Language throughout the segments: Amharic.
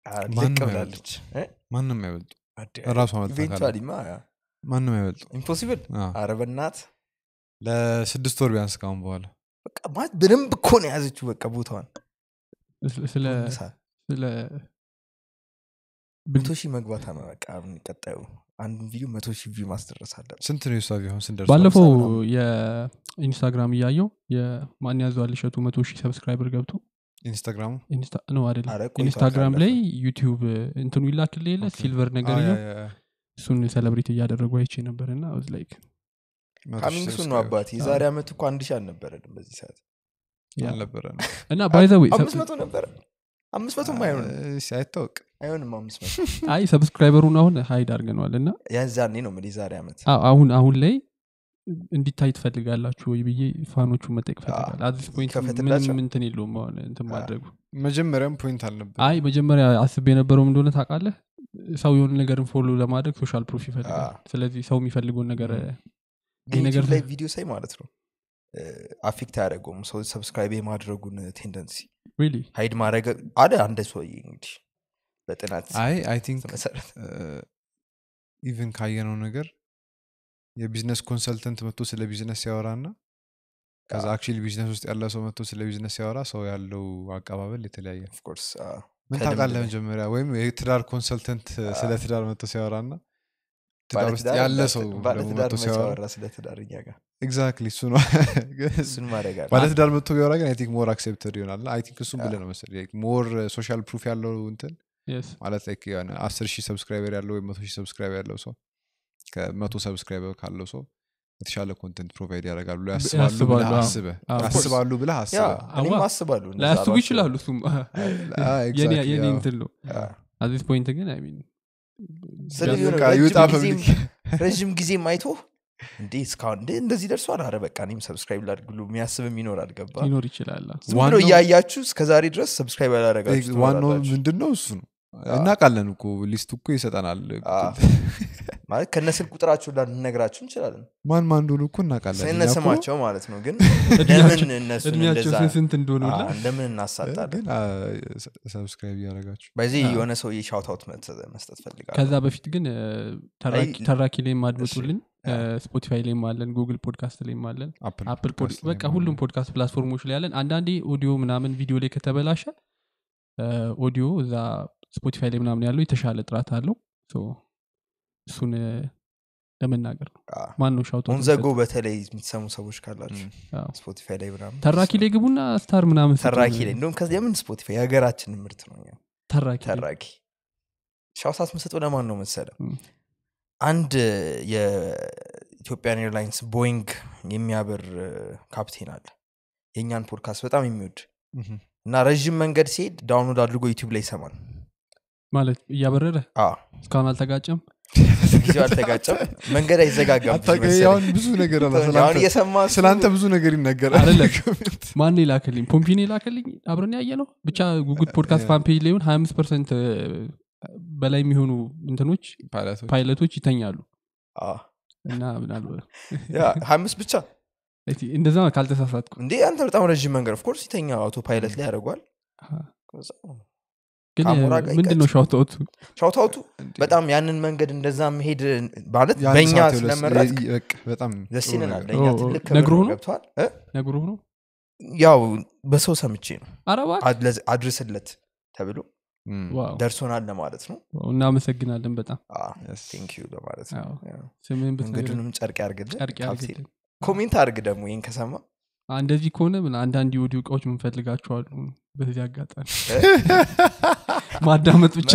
ማንም ልቅ አይበልጥም። ብላለች ማንም አይበልጡ ራሷ መጥታ ካለ ኢቬንቹዋሊማ ማንም አይበልጡ ኢምፖሲብል አዎ። አረበናት ለስድስት ወር ቢያንስ ካሁን በኋላ በቃ ማለት በደንብ እኮ ነው የያዘችው በቃ ቦታዋን ስለ- ስለ ሳ- ስለ መቶ ሺህ መግባታ ነው በቃ አሁን ቀጣዩ አንዱን ቪዲዮ መቶ ሺህ ቪው ማስደረስ አለ ስንት ነው የሷ ቢሆን ስንደርስ ባለፈው ምናምን። የኢንስታግራም እያየው የማን ያዘዋል እሸቱ መቶ ሺህ ሰብስክራይበር ገብቶ ኢንስታግራሙ ኢንስታ- ነው አረ አይደለም ቆይቷል ኢንስታግራም ላይ ካለፈ። ዩቲዩብ እንትኑ ይላክል የለ ኦኬ። ሲልቨር ነገር አዎ፣ ነው ያ- ያ- ያ። እሱን ሴሌብሬት እያደረጉ አይቼ ነበር እና ላይክ መቶ ሺህ ካሚንግ ሱን ነው subscriber አባቴ የዛሬ ዓመት እኮ አንድ ሺህ አልነበረንም በዚህ ሰዓት አልነበረንም። እና ባይዘዌ አምስት መቶ ነበረ አምስት መቶም አይሆንም እሺ፣ አይታወቅ አይሆንም አምስት መቶ አይ ሰብስክራይበሩን አሁን ሀይድ አድርገነዋል እና ያዛኔ ነው የምልህ የዛሬ ዓመት አዎ፣ አሁን አሁን ላይ እንዲታይ ትፈልጋላችሁ ወይ ብዬ ፋኖቹን መጠየቅ ፈልጋል አዲስ ፖይንት ይከፈትላቸው። ምንም እንትን የለውም አሁን እንትን ማድረጉ መጀመሪያም ፖይንት አልነበር አይ መጀመሪያ አስብ የነበረው ምን እንደሆነ ታውቃለህ ሰው የሆነ ነገርን ፎሎ ለማድረግ ሶሻል ፕሩፍ ይፈልጋል አዎ። ስለዚህ ሰው የሚፈልገውን ነገር ግን ነገር ዩቲዩብ ላይ ቪዲዮ ሳይ ማለት ነው አፌክት አያደረገውም ሰው ሰብስክራይብ የማድረጉን ቴንደንሲ ሪሊ ሀይድ ማድረግ አለ አንደ ሰውዬ እንግዲህ በጥናት አይ አይ ቲንክ መሰረት ኢቨን ካየነው ነገር የቢዝነስ ኮንሰልተንት መጥቶ ስለ ቢዝነስ ሲያወራ እና ከዛ አክቹዋሊ ቢዝነስ ውስጥ ያለ ሰው መጥቶ ስለ ቢዝነስ ሲያወራ ሰው ያለው አቀባበል የተለያየ ነው። ኦፍኮርስ ምን ከልምድ ታውቃለህ ላይ። መጀመሪያ ወይም የትዳር ኮንሰልተንት ስለ ትዳር መጥቶ ሲያወራ እና ትዳር ውስጥ ባለትዳር ያለ እንዳት- ሰው ደግሞ ባለትዳር መጥቶ መቼ ሲያወራ አወራ ስለ ትዳር እኛ ጋር ኤግዛክትሊ እሱ ነው እሱን ማድረግ አለ ባለትዳር መጥቶ ቢያወራ ግን አይ ቲንክ ሞር አክሴፕተድ ይሆናል አይ ቲንክ እሱም ብለህ ነው መሰለኝ ሞር ሶሻል ፕሩፍ ያለው እንትን የስ ማለት ላይ የሆነ አስር ሺህ ሰብስክራይበር ያለው ወይም መቶ ሺህ ሰብስክራይበር ያለው ሰው ከመቶ ሰብስክራይበር ካለው ሰው የተሻለ ኮንቴንት ፕሮቫይድ ያደርጋሉ ብሎ ያስባሉ ያስባሉ፣ ብለህ አዎ። አስበህ አዎ። ያስባሉ ብለህ ያ አስበህ እኔም አዋ፣ አስባለሁ እንደዛ ላያስቡ ባስብ። ይችላሉ እሱም አዎ፣ የኔ exactly፣ የኔ አዎ። እንትን ነው ያ። አዚስ ፖይንት ግን አይ ሚን ስለ የሆነ በቃ ረጅም ይውጣ ጊዜም- ፐብሊክ ረዥም ጊዜም አይቶ እንዴ እስካሁን እንዴ እንደዚህ ደርሷል አረ በቃ እኔም ሰብስክራይብ ላድርግ ብሎ የሚያስብም ይኖራል ገባ ሊኖር ይችላል ዝም ብሎ ዋናው- እያያችሁ እስከዛሬ ድረስ ሰብስክራይብ ያላረጋችሁ ዋናው ትኖራላችሁ። ምንድን ነው እሱ ነው እናውቃለን እኮ ሊስት እኮ ይሰጠናል አዎ። ማለት ከነስልክ ቁጥራቸው ልንነግራችሁ እንችላለን ማን ማን እንደሆኑ እኮ እናውቃለን ስነ እኛ እኮ- ስማቸው ማለት ነው ግን እድሜያቸው- ለምን እነሱን እድሜያቸው እንደዛ ስንት ስንት እንደሆነ ሁላ አዎ፣ ለምን እናሳጣለን ግን ሰብስክራይብ እያደረጋችሁ በዚህ አዎ። የሆነ ሰው የሻውታውት መስጠት ፈልጋለሁ ከዛ በፊት ግን እ፣ ተራኪ- አይ፣ ተራኪ ላይም አድምጡልን ያ። ስፖቲፋይ ላይም አለን ጉግል ፖድካስት ላይም አለን አፕል አፕል ፖድካስት በቃ ላይ ሁሉም ፖድካስት ፕላትፎርሞች ላይ ያለን አንዳንዴ ኦዲዮ ምናምን ቪዲዮ ላይ ከተበላሸ እ፣ ኦዲዮ እዛ ስፖቲፋይ ላይ ምናምን ያለው የተሻለ ጥራት አለው ሶ እሱን እ፣ ለመናገር ነው አዎ። ማን ነው ሻውቶ ኦንዘጎ በተለይ የምትሰሙ ሰዎች ካላችሁ ም። ስፖቲፋይ ላይ ምናምን ተራኪ ላይ ግቡና ስታር ምናምን ስጡ። ተራኪ ላይ እንደውም ከዚህ የምን ስፖቲፋይ የሀገራችን ምርት ነው እኛ። ተራኪ ላይ። ተራኪ ሻውሳት ምሰጠው ለማን ነው መሰለ ም። አንድ የኢትዮጵያን ኤርላይንስ ቦይንግ የሚያበር እ፣ ካፕቴን አለ የእኛን ፖድካስት በጣም የሚወድ ምሁም። እና ረዥም መንገድ ሲሄድ ዳውንሎድ አድርጎ ዩቲዩብ ላይ ይሰማል ማለት እያበረረ አዎ፣ እስካሁን አልተጋጨም ጊዜው አልተጋጨም መንገድ አይዘጋጋም ብዙ አታውቅም፣ መሰለኝ። ያሁን ብዙ ነገር አለ አሁን ስላንተ- እየሰማ እሱ- ስለአንተ ብዙ ነገር ይነገራል አይደለም። ማን የላከልኝ ፖምፒን የላከልኝ አብረን ያየ ነው ብቻ ጉጉት ፖድካስት ፋን ፔጅ ላይሆን ሀያ አምስት ፐርሰንት በላይ የሚሆኑ እንትኖች ፓይለቶች ፓይለቶች ይተኛሉ አዎ። እና ምናልባት ያ ሀያ አምስት ብቻ እስቲ እንደዛ ካልተሳሳትኩ እንዴ አንተ በጣም ረዥም መንገድ ኦፍኮርስ ይተኛ አውቶ ፓይለት ላይ ያደርጓል ግን ከአሞራ ጋር ምንድን ነው ሻውታውቱ ሻውታውቱ እንዴ፣ በጣም ያንን መንገድ እንደዛ መሄድ ማለት የአንድ በእኛ ሰዓት የሁለት- ስለመረጥ የ- በቃ በጣም ደስ ጥሩ ይለናል ነገር። ለእኛ ኦ፣ ኦ፣ ትልቅ ክብር ነግሮህ ነው ነው? ገብተዋል እ? ነግሮ ነው ያው በሰው ሰምቼ ነው አረባ አድለዝ- አድርስለት ተብሎ ም፣ ዋው ደርሶናል ለማለት ነው ዋው፣ እናመሰግናለን በጣም Yes. ቴንክ ዩ ለማለት ነው አዎ። ያው። ስምህን ብትነግረን መንገዱንም ጨርቅ ያርግልን ጨርቅ ካፕቴን ያርግልን ኮሜንት አድርግ ደግሞ ይህን ከሰማ አ፣ እንደዚህ ከሆነ ምን አንዳንድ የኦዲዮ እቃዎች ምንፈልጋቸዋሉ በዚህ አጋጣሚ ማዳመጥ ብቻ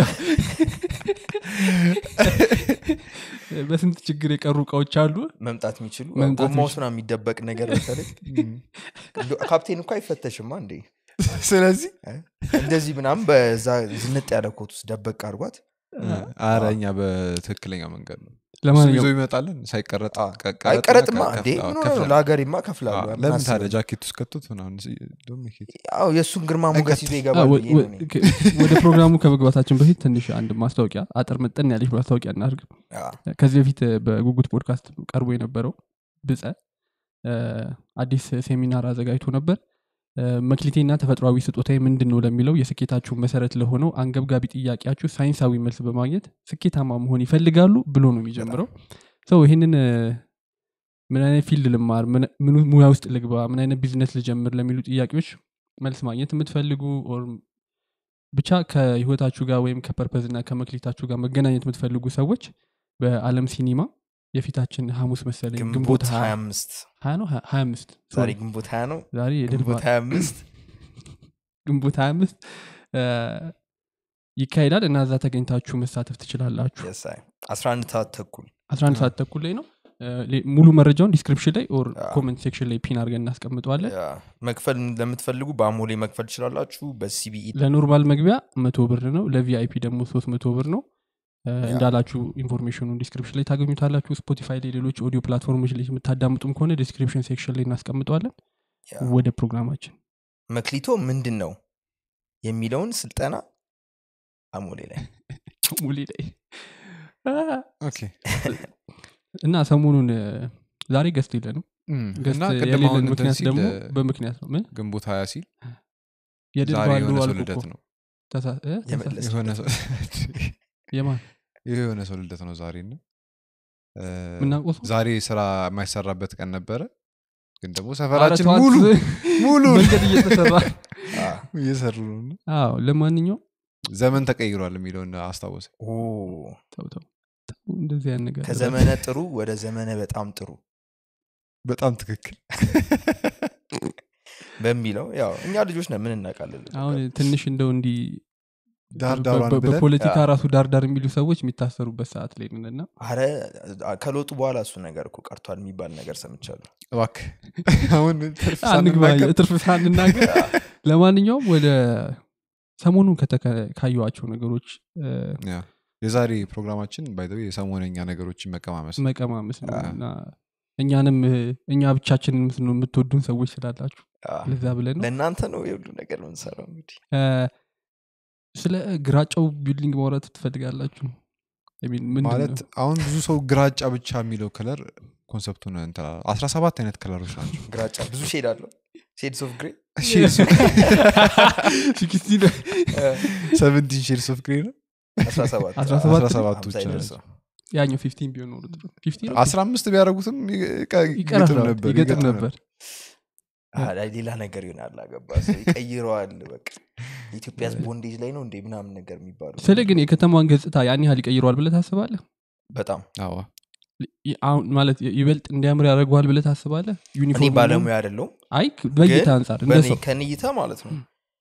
በስንት ችግር የቀሩ እቃዎች አሉ መምጣት የሚችሉ መምጣት ጎማ የሚችሉ። ውስጥ ምናምን የሚደበቅ ነገር በተለይ ም። ካፕቴን እኮ አይፈተሽማ እንዴ ስለዚህ እንደዚህ ምናምን በዛ ዝንጥ ያለ ኮት ውስጥ ደበቅ አድርጓት አረ እኛ በትክክለኛ መንገድ ነው እሱ ይዞ ለማንኛውም ይመጣለን ሳይቀረጥ አዎ። ቀረጥና አይቀረጥማ ከ- እንዴ ከፍ- አዎ፣ ምን ሆነ ነው? ከፍለን። ለሀገሬማ አዎ፣ ከፍላለሁ ለምን አስበው። ታዲያ ጃኬት ውስጥ ከቶት ምናምን ሲ- ደግሞ ይሄድ። ያው የእሱን ግርማ ሞገስ ይዞ አ፣ ይገባል ወ- ብዬ ነው ወ- እኔ። ከ- ወደ ፕሮግራሙ ከመግባታችን በፊት ትንሽ አንድ ማስታወቂያ አጠር መጠን ያለች ማስታወቂያ እናድርግ አዎ። ከዚህ በፊት እ፣ በጉጉት ፖድካስት ቀርቦ የነበረው ብፀ እ፣ አዲስ ሴሚናር አዘጋጅቶ ነበር መክሊቴና ተፈጥሯዊ ስጦታዊ ምንድን ነው ለሚለው የስኬታችሁ መሰረት ለሆነው አንገብጋቢ ጥያቄያችሁ ሳይንሳዊ መልስ በማግኘት ስኬታማ መሆን ይፈልጋሉ ብሎ ነው የሚጀምረው ሰው ይህንን እ፣ ምን አይነት ፊልድ ልማር ምን- ምን ሙያ ውስጥ ልግባ ምን አይነት ቢዝነስ ልጀምር ለሚሉ ጥያቄዎች መልስ ማግኘት የምትፈልጉ ኦር ብቻ ከህይወታችሁ ጋር ወይም ከፐርፐዝ እና ከመክሊታችሁ ጋር መገናኘት የምትፈልጉ ሰዎች በአለም ሲኒማ የፊታችን ሐሙስ መሰለኝ ግንቦት ግንቦት ሀያ 25 ሀያ ነው ሀያ- ሀያ አምስት ዛሬ ግንቦት 20 ነው ዛሬ የድል ግንቦት በዓል 25 ግንቦት ሀያ አምስት ይካሄዳል እና እዛ ተገኝታችሁ መሳተፍ ትችላላችሁ Yes, አይ። 11 ሰዓት ተኩል 11 ሰዓት ተኩል ላይ ነው እ፣ ሌ- ሙሉ መረጃውን ዲስክሪፕሽን ላይ ኦር አዎ። ኮመንት ሴክሽን ላይ ፒን አድርገን እናስቀምጠዋለን ያ፣ መክፈል ለምትፈልጉ በአሞሌ መክፈል ትችላላችሁ በሲቢኢ ለኖርማል መግቢያ መቶ ብር ነው ለቪአይፒ ደግሞ ሶስት መቶ ብር ነው እ፣ እንዳላችሁ ኢንፎርሜሽኑን ዲስክሪፕሽን ላይ ታገኙታላችሁ ስፖቲፋይ ላይ ሌሎች ኦዲዮ ፕላትፎርሞች ላይ የምታዳምጡም ከሆነ ዲስክሪፕሽን ሴክሽን ላይ እናስቀምጠዋለን ያ። ወደ ፕሮግራማችን መክሊቶ ምንድን ነው የሚለውን ስልጠና አሞሌ ላይ ሙሌ ላይ አ፣ ኦኬ እና ሰሞኑን እ፣ ዛሬ ገስት የለንም እም፣ ገስት እና ቅድም የሌለን አሁን እንትን ምክንያት ሲል ደግሞ እ፣ በምክንያት ነው ምን ግንቦት ሀያ ሲል የድል ዛሬ በዓሉ የሆነ ሰው አልኩ ልደት እኮ። ነው ተሳ- እ? ተሳ- የመለስ የሆነ ሰው የማን የሆነ ሰው ልደት ነው ዛሬ እና እ፣ ምናውቀው ሰው? ዛሬ ስራ የማይሰራበት ቀን ነበረ ግን ደግሞ ኧረ ሰፈራችን ተዋት፣ ሙሉ ሙሉ መንገድ እየተሰራ አ፣ እየሰሩ ነው እና አዎ ለማንኛውም ዘመን ተቀይሯል የሚለውን አስታወሰ ኦ፣ ተው ተው ተው፣ እንደዚህ ያን ነገር ከዘመነ ጥሩ ወደ ዘመነ በጣም ጥሩ በጣም ትክክል በሚለው ያው እኛ ልጆች ነን ምን እናውቃለን አሁን ትንሽ እንደው እንዲህ ዳር በ- ዳሯን በ- ብለን በፖለቲካ ያ። ራሱ ዳርዳር የሚሉ ሰዎች የሚታሰሩበት ሰዓት ላይ ነን እና አረ ከለውጡ በኋላ እሱ ነገር እኮ ቀርቷል የሚባል ነገር ሰምቻለሁ እባክህ አሁን ትርፍ አንግባ ሳንናገር ትርፍ ሳንናገር ለማንኛውም ወደ ሰሞኑን ከተከ- ካየኋቸው ነገሮች እ፣ ያ። የዛሬ ፕሮግራማችን ባይዘ የሰሞነኛ ነገሮችን መቀማመስ ነው። መቀማመስ ነው አ። እና እኛንም እ፣ እኛ ብቻችንን የምትኖ- የምትወዱን ሰዎች ስላላችሁ አ፣ ለዛ ብለን ነው ለእናንተ ነው የሁሉ ነገር ምንሰራው እንግዲህ እ፣ ስለ ግራጫው ቢልዲንግ ማውራት ትፈልጋላችሁ I mean ምንድን ማለት ነው? አሁን ብዙ ሰው ግራጫ ብቻ የሚለው ከለር ኮንሰፕቱን እንትን አስራ ሰባት አይነት ከለሮች ናቸው ግራጫ ብዙ ሼድ አለው ሼድስ ኦፍ ግሬ ሲክስቲን ሰቨንቲን ሼድስ ኦፍ ግሬ ነው 17 አስራ ሰባት አስራ ሰባቱ ሃምሳ ብቻ ይደርሰው። ያኛው ፊፍቲን ቢሆን ኖሮ ጥሩ። 15 ነው? አስራ አምስት ቢያደረጉትም ይቀጥም ይቀራል ነበር ይገጥም ነበር አ፣ ላይ ሌላ ነገር ይሆናል አገባ ሰው ይቀይረዋል በቃ የኢትዮጵያ ቦንዴጅ ላይ ነው እንዴ ምናምን ነገር የሚባሉ ስለ ግን የከተማዋን ገጽታ ያን ያህል ይቀይረዋል ብለህ ታስባለህ በጣም አዎ ይ- አሁን ማለት ይበልጥ እንዲያምር ያደርገዋል ብለህ ታስባለህ እኔ ዩኒፎርም ባለሙያ አይደለሁም አይ በእይታ ግን አንጻር እንደ በእኔ ሰው ከንይታ ማለት ነው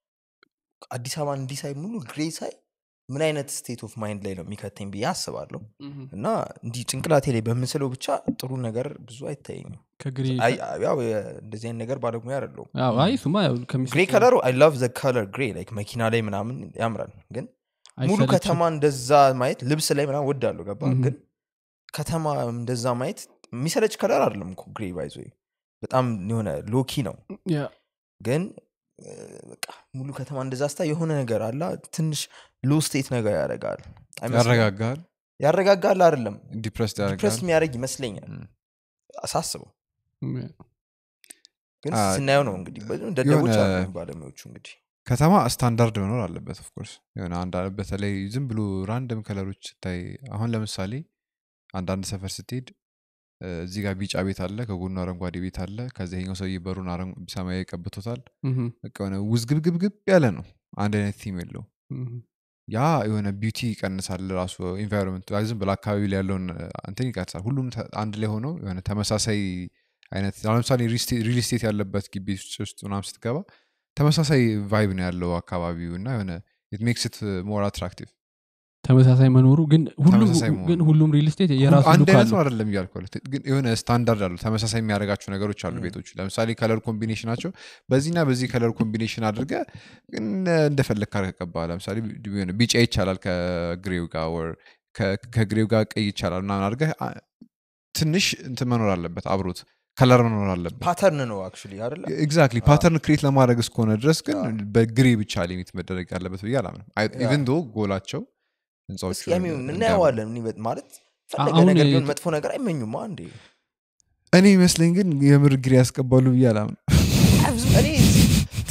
አዲስ አበባን እንዲህ ሳይ ሙሉ ግሬ ሳይ ምን አይነት ስቴት ኦፍ ማይንድ ላይ ነው የሚከተኝ ብዬ አስባለሁ እና እንዲህ ጭንቅላቴ ላይ በምስለው ብቻ ጥሩ ነገር ብዙ አይታየኝም ከግሬ አይ- ያው የ- እንደዚህ አይነት ነገር ባለሙያ አይደለሁም አዎ፣ አይ ሱማ ያው ከሚስ- ግሬ ከለሩ አይ ላቭ ዘ ከለር ግሬ ላይክ መኪና ላይ ምናምን ያምራል ግን ሙሉ አይሰለችም? ከተማ እንደዛ ማየት ልብስ ላይ ምናምን ወዳለሁ ገባ Mhm. ግን ከተማ እንደዛ ማየት የሚሰለች ከለር አይደለም እኮ ግሬ ባይዞ በጣም የሆነ ሎኪ ነው ያ፣ ግን እ፣ በቃ ሙሉ ከተማ እንደዛ ስታ የሆነ ነገር አላ ትንሽ ሎ ስቴት ነገር ያደርጋል አይመስልም? ያረጋጋል ያረጋጋል አይደለም ዲፕረስ ዲፕረስ ያደርጋል የሚያደርግ ይመስለኛል ም። አሳስበው ም፣ ግን አ፣ ስናየው ነው እንግዲህ በ- ደደቦች የሆነ- አሉ ባለሙያዎቹ እንግዲህ ከተማ ስታንዳርድ መኖር አለበት ኦፍኮርስ የሆነ አንድ በተለይ ዝም ብሎ ራንደም ከለሮች ስታይ አሁን ለምሳሌ አንዳንድ ሰፈር ስትሄድ እ፣ እዚህ ጋር ቢጫ ቤት አለ ከጎኑ አረንጓዴ ቤት አለ ከዚህኛው ሰውዬ በሩን አረን- ሰማያዊ ቀብቶታል ምም፣ በቃ የሆነ ውዝግብግብግብ ያለ ነው አንድ አይነት ቲም የለው ምም፣ ያ የሆነ ቢዩቲ ይቀንሳል ራሱ ኢንቫይሮንመንት ዝም ብሎ አካባቢ ላይ ያለውን እ፣ እንትን ይቀንሳል ሁሉም ተ- አንድ ላይ ሆነው የሆነ ተመሳሳይ አይነት አሁን ለምሳሌ ሪል ስቴት ያለበት ግቢ ውስጥ ምናምን ስትገባ ተመሳሳይ ቫይብ ነው ያለው አካባቢው እና የሆነ ኢት ሜክስ ኢት ሞር አትራክቲቭ ተመሳሳይ መኖሩ ግን ሁሉም ተመሳሳይ መሆኑ። ግን ሁሉም ሪል ስቴት የራሱ አንድ ሉክ አይነት ነው አለው አይደለም እያልኩ ያለሁት። ግን የሆነ ስታንዳርድ አሉ ተመሳሳይ የሚያደርጋቸው ነገሮች አሉ ም። ቤቶቹ ለምሳሌ ከለር ኮምቢኔሽናቸው በዚህና በዚህ ከለር ኮምቢኔሽን አድርገ ግን እንደፈለግ ካርቀባ ለምሳሌ ቢ- የሆነ ቢጫ ይቻላል ከግሬው ጋር or ከ- ከግሬው ጋር ቀይ ይቻላል ምናምን አድርገህ አ- ትንሽ እንትን መኖር አለበት አብሮት ከለር መኖር አለበት ፓተርን ነው አክቹሊ አይደለ ኤግዛክትሊ አዎ። ፓተርን ክሬት ለማድረግ እስከሆነ ድረስ ግን አዎ። በግሬ ብቻ ሊሚት መደረግ ያለበት ብዬ አላምንም ያ። ኢቨን ዶ ጎላቸው ህንፃዎቹ እስኪ ያሚ እንዲያምሩ። እናየዋለን እኔ በ- ማለት ፈለገ አሁን ነገር የት- ቢሆን መጥፎ ነገር አይመኙማ እንዴ እኔ ይመስለኝ ግን የምር ግሬ ያስቀባሉ ብዬ አላምንም አይ፣ ብዙ- እኔ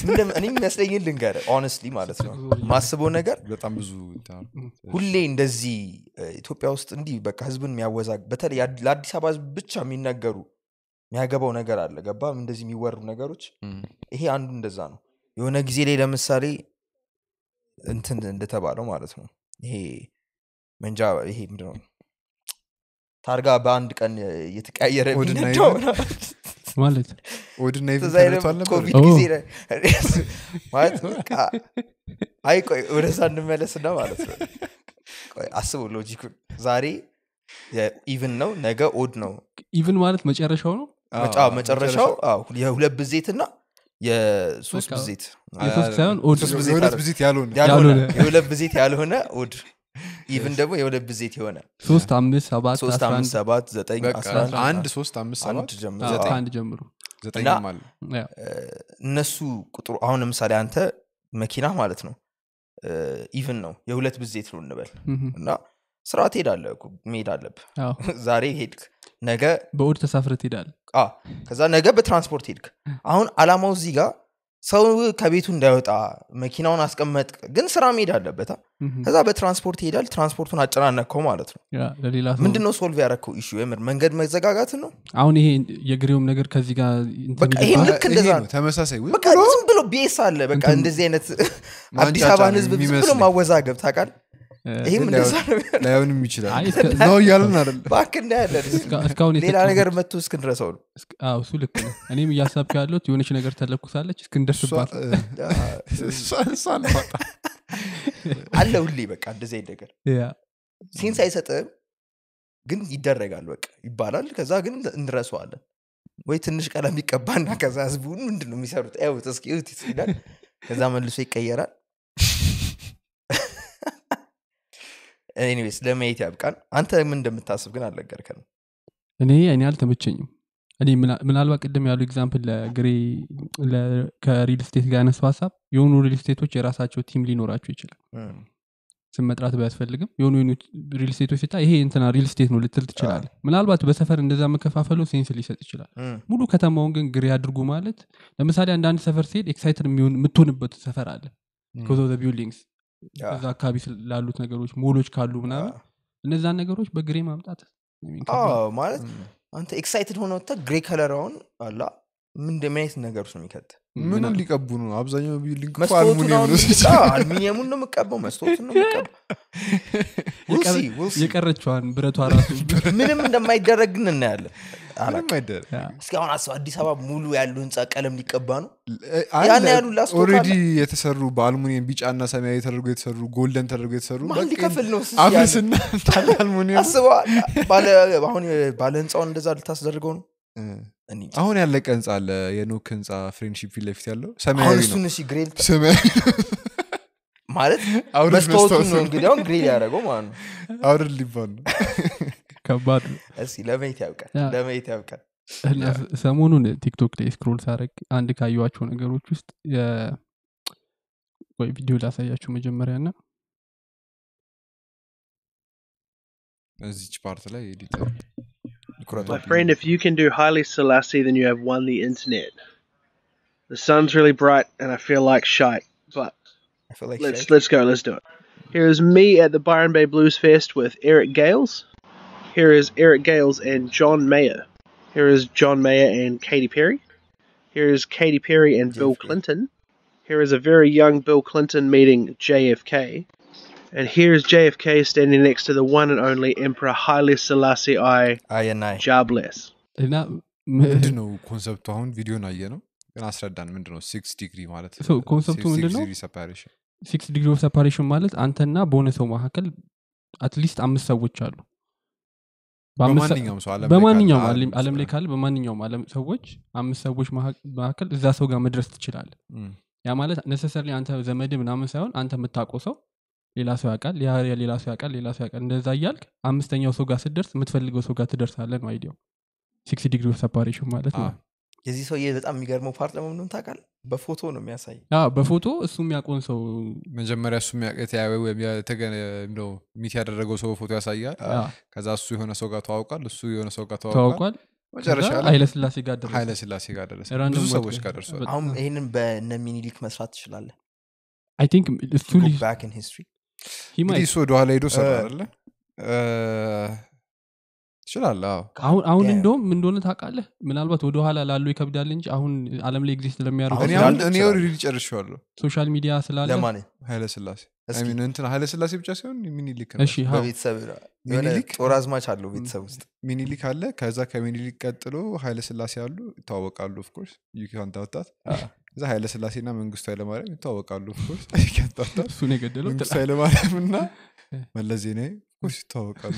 ምንድን- እኔ የሚመስለኝን ልንገር ኦነስትሊ ማለት ነው ማስበው ነገር በጣም ብዙ እንትን አሉ። ሁሌ እንደዚህ እ፣ ኢትዮጵያ ውስጥ እንዲህ በቃ ህዝብን የሚያወዛግ በተለይ የአድ- ለአዲስ አበባ ህዝብ ብቻ የሚነገሩ የሚያገባው ነገር አለ ገባ እንደዚህ የሚወሩ ነገሮች እም፣ ይሄ አንዱ እንደዛ ነው የሆነ ጊዜ ላይ ለምሳሌ እንትን እንደተባለው ማለት ነው ይሄ መንጃ ይሄ ምንድን ነው ታርጋ በአንድ ቀን የተቀያየረ ኦድና የሚነዳው ኢቨን? ማለት ኦድና ኢቨን ትዝ አይልም? ተነድቶ አልነበር? ኮቪድ ኦ። ጊዜ ላይ ማለት በቃ አይ ቆይ ወደዛ እንመለስና ማለት ነው ቆይ አስበው ሎጂኩን ዛሬ ኢቭን ነው ነገ ኦድ ነው ኢቭን ማለት መጨረሻው ነው አዎ፣ መጫ- መጨረሻው አዎ፣ የሁለት ብዜት እና የሶስት በቃ ብዜት የሶስት ሳይሆን ኦድ ሶስት ነው። ብዜት- የሁለት ብዜት ያልሆነ ያልሆነ ያልሆነ። የሁለት ብዜት ያልሆነ ኦድ ኢቭን ደግሞ የሁለት ብዜት የሆነ ሶስት አምስት ሰባት ሶስት አስራ አምስት አንድ ሰባት ዘጠኝ በቃ አስራ አንድ አንድ ሶስት አምስት አንድ ሰባት ጀምሮ አዎ፣ ዘጠኝ ከአንድ ጀምሮ ዘጠኝም አለ ያው፣ እነሱ ቁጥሩ አሁን ለምሳሌ አንተ መኪና ማለት ነው ኢቭን ነው የሁለት ብዜት ነው እንበል ምም፣ እና ስራ ትሄዳለህ እኮ፣ መሄድ አለብህ አዎ። ዛሬ ሄድክ ነገ በኦድ ተሳፍረ ትሄዳል አ ከዛ ነገ በትራንስፖርት ሄድክ አሁን አላማው እዚህ ጋር ሰው ከቤቱ እንዳይወጣ መኪናውን አስቀመጥ ግን ስራ መሄድ አለበት አ። ከዛ በትራንስፖርት ይሄዳል ትራንስፖርቱን አጨናነቅከው ማለት ነው ለሌላ ሰው ምንድነው ሶልቭ ያደረግከው ኢሹ የምር መንገድ መዘጋጋትን ነው አሁን ይሄ የግሬውም ነገር ከዚህ ጋር እንትን በቃ ይልባል። ይሄም ልክ ይሄ እንደዛ ነው ነው። ተመሳሳይ ወይ በቃ ዝም ብሎ ቤስ አለ በቃ እንትን- እንደዚህ አይነት ማንጫጫ አዲስ አበባን ህዝብ ዝም ብሎ የሚመስለኝ። ማወዛገብ ታውቃል እ፣ ይህም ግን እንደዛ ነው ላይሆንም ይችላል አይ፣ እስከ- ነው እያልን አይደለም ባክ እናያለን እስካ- እስካሁን ሌላ የሰጠሁት- ነገር መጥቶ እስክንድረሰው ነው እስክ- አዎ፣ እሱ ልክ ነው እኔም እያሳብክ ያለሁት የሆነች ነገር ተለኩሳለች እስክንደርስባት ነው። እሷን ማጣ አለ ሁሌ በቃ እንደዚህ አይነት ነገር ያ፣ ሴንስ አይሰጥም ግን ይደረጋል በቃ ይባላል ከዛ ግን እንረሰዋለን ወይ ትንሽ ቀለም ይቀባና ከዛ ህዝቡ ምንድን ነው የሚሰሩት ያውት እስኪ እዩት ይላል ከዛ መልሶ ይቀየራል ኤኒዌይስ ለማየት ያብቃን አንተ ምን እንደምታስብ ግን አልነገርከንም እኔ እኔ አልተመቸኝም እኔ ምና- ምናልባት ቅድም ያሉ ኤግዛምፕል ለግሬ ለ- ከሪል ስቴት ጋር ያነሱ ሀሳብ የሆኑ ሪል ስቴቶች የራሳቸው ቲም ሊኖራቸው ይችላል እም፣ ስም መጥራት ባያስፈልግም የሆኑ የሆኑ ሪል ስቴቶች ሲታ ይሄ እንትና ሪል ስቴት ነው ልትል ትችላለ ምናልባት በሰፈር እንደዛ መከፋፈሉ ሴንስ ሊሰጥ ይችላል እም፣ ሙሉ ከተማውን ግን ግሬ አድርጉ ማለት ለምሳሌ አንዳንድ ሰፈር ሲሄድ ኤክሳይትድ የሚሆን የምትሆንበት ሰፈር አለ ኮዞ ቢልዲንግስ ያ፣ እዛ አካባቢ ስል- ላሉት ነገሮች ሞሎች ካሉ ምናምን ያ። እነዛን ነገሮች በግሬ ማምጣት I mean ከባድ አዎ ማለት አንተ ኤክሳይትድ ሆነ ወጥተህ ግሬ ከለራውን አላ ምን እንደሚያየት ነገሮች ነው የሚከት ምኑን ሊቀቡ ነው አብዛኛው ቢልዲንግ እኮ መስታወቱን አልሙኒየም አሁን ነው የሚቀ- አዎ፣ አልሚኒየሙን ነው የምቀባው መስታወቱን ነው የምቀባው We'll see, we'll see. የቀረችዋን ብረቷ ራሱ ምንም እንደማይደረግ ግን እናያለን ምንም አላውቅም። አይደረግ ያ፣ እስኪ አሁን አስብ አዲስ አበባ ሙሉ ያሉ ህንፃ ቀለም ሊቀባ ነው አለ። ያን ያህሉ ላስቶክ ኦልሬዲ አለ? የተሰሩ በአልሙኒየም ቢጫና ሰማያዊ ተደርጎ የተሰሩ ጎልደን ተደርጎ የተሰሩ ማን በቃ ሊከፍል ነው እሱ አፍርስና እንዳለ አልሙኒየም አስበዋል ባለ አሁን ባለ ህንፃውን እንደዛ ልታስደርገው ነው እኔ እንጃ። አሁን ያለቀ ህንፃ አለ የኖክ ህንፃ ፍሬንድሺፕ ፊት ለፊት ያለው አሁን ሰማያዊ ነው እሱን እሺ ግሬል ሰማያዊ ማለት አውርድ መስታወቱን መስታወቱን። ነው እንግዲህ አሁን ግሬል ያደረገው ማለት ነው አውርድ ሊባል ነው ከባድ ነው እስኪ ለመየት ያብቃል ያ። ለመየት ያብቃል እና ስ- ሰሞኑን ቲክቶክ ላይ ስክሮል ሳረግ አንድ ካየኋቸው ነገሮች ውስጥ የ- ወይ ቪዲዮ ላሳያችሁ መጀመሪያ ና እዚች ፓርት ላይ ኤዲተር My friend, if you can do Haile Selassie, then you have won the internet. The sun's really bright, and I feel like shite. But I feel like let's shit. let's go. Let's do it. Here is me at the Byron Bay Blues Fest with Eric Gales. Here is Eric Gales and John Mayer. Here is John Mayer and Katy Perry. Here is Katy Perry and Bill JFK. Clinton. Here is a very young Bill Clinton meeting JFK. And here is JFK standing next to the one and only Emperor Haile Selassie I አየናይ Jobless. እና ምንድን ነው ኮንሰፕቱ አሁን ቪዲዮን አየ ነው ግን አስረዳን ምንድን ነው ሲክስ ዲግሪ ማለት So, ኮንሰፕቱ ምንድን ነው? ሰፓሬሽን ሲክስ ዲግሪ ኦፍ ሰፓሬሽን ማለት አንተና በሆነ ሰው መካከል አትሊስት አምስት ሰዎች አሉ በአምስት ሰ- በማንኛውም ሰው ዓለም ላይ በማንኛውም ካለ ዓለም- ዓለም ዓለም ላይ ውስጥ ካለ በማንኛውም ዓለም ሰዎች አምስት ሰዎች መሀ- መካከል እዛ ሰው ጋር መድረስ ትችላለ እም፣ ያ ማለት ነሰሰርሊ አንተ ዘመድ ምናምን ሳይሆን አንተ የምታውቀው ሰው ሌላ ሰው ያውቃል ያ ያ ሌላ ሰው ያውቃል ሌላ ሰው ያውቃል እንደዛ እያልክ አምስተኛው ሰው ጋር ስትደርስ የምትፈልገው ሰው ጋር ትደርሳለ ነው አይዲያው ሲክስ ዲግሪ ኦፍ ሰፓሬሽን ማለት ነው አዎ። የዚህ ሰውዬ በጣም የሚገርመው ፓርት ለመምንም ታውቃል በፎቶ ነው የሚያሳይ ያ በፎቶ እሱ የሚያውቀውን ሰው መጀመሪያ እሱ የተያየ ወይም የተገ- ነው ሚት ያደረገው ሰው ፎቶ ያሳያል ያ፣ ከዛ እሱ የሆነ ሰው ጋር ተዋውቋል እሱ የሆነ ሰው ጋር ተዋውቋል ተዋውቋል መጨረሻ ከዛ ላይ ኃይለ ስላሴ ጋር ደረሰ ኃይለ ስላሴ ጋር ደረሰ ራንደም ብዙ ወጥ- ሰዎች ጋር ደርሷል በጣም- አሁን ይህንን በነ ሚኒሊክ መስራት ትችላለህ አይ ቲንክ እሱ Go ሊ- back in history he might- እንግዲህ እሱ ወደኋላ ሄዶ ሰራ እ። አለ ይችላል አዎ አሁን አሁን Damn. እንደውም ምን እንደሆነ ታውቃለህ ምናልባት ወደኋላ ላሉ ይከብዳል እንጂ አሁን አለም ላይ ኤግዚስት ለሚያደርጉ አሁን እኔ ላሉ አሁን እኔ ይችላል። ኦልሬዲ ጨርሼዋለሁ ሶሻል ሚዲያ ስላለ ለማን ኃይለ ስላሴ እስኪ I mean እንትን ኃይለ ስላሴ ብቻ ሳይሆን ሚኒሊክ እሺ ሀው በቤተሰብ የሆነ ሚኒሊክ? ጦር አዝማች አለው ቤተሰብ ውስጥ ሚኒሊክ አለ ከዛ ከሚኒሊክ ቀጥሎ ኃይለ ስላሴ አሉ ይተዋወቃሉ ኦፍኮርስ ዩካንታወጣት አ፣ ከዛ ኃይለ ስላሴ እና መንግስቱ ኃይለማርያም ይተዋወቃሉ ኦፍኮርስ ዩካንታወጣት እሱን የገደለው መንግስቱ ጥላ- ኃይለማርያም እና መለስ ዜናዊ ኦፍኮርስ ይተዋወቃሉ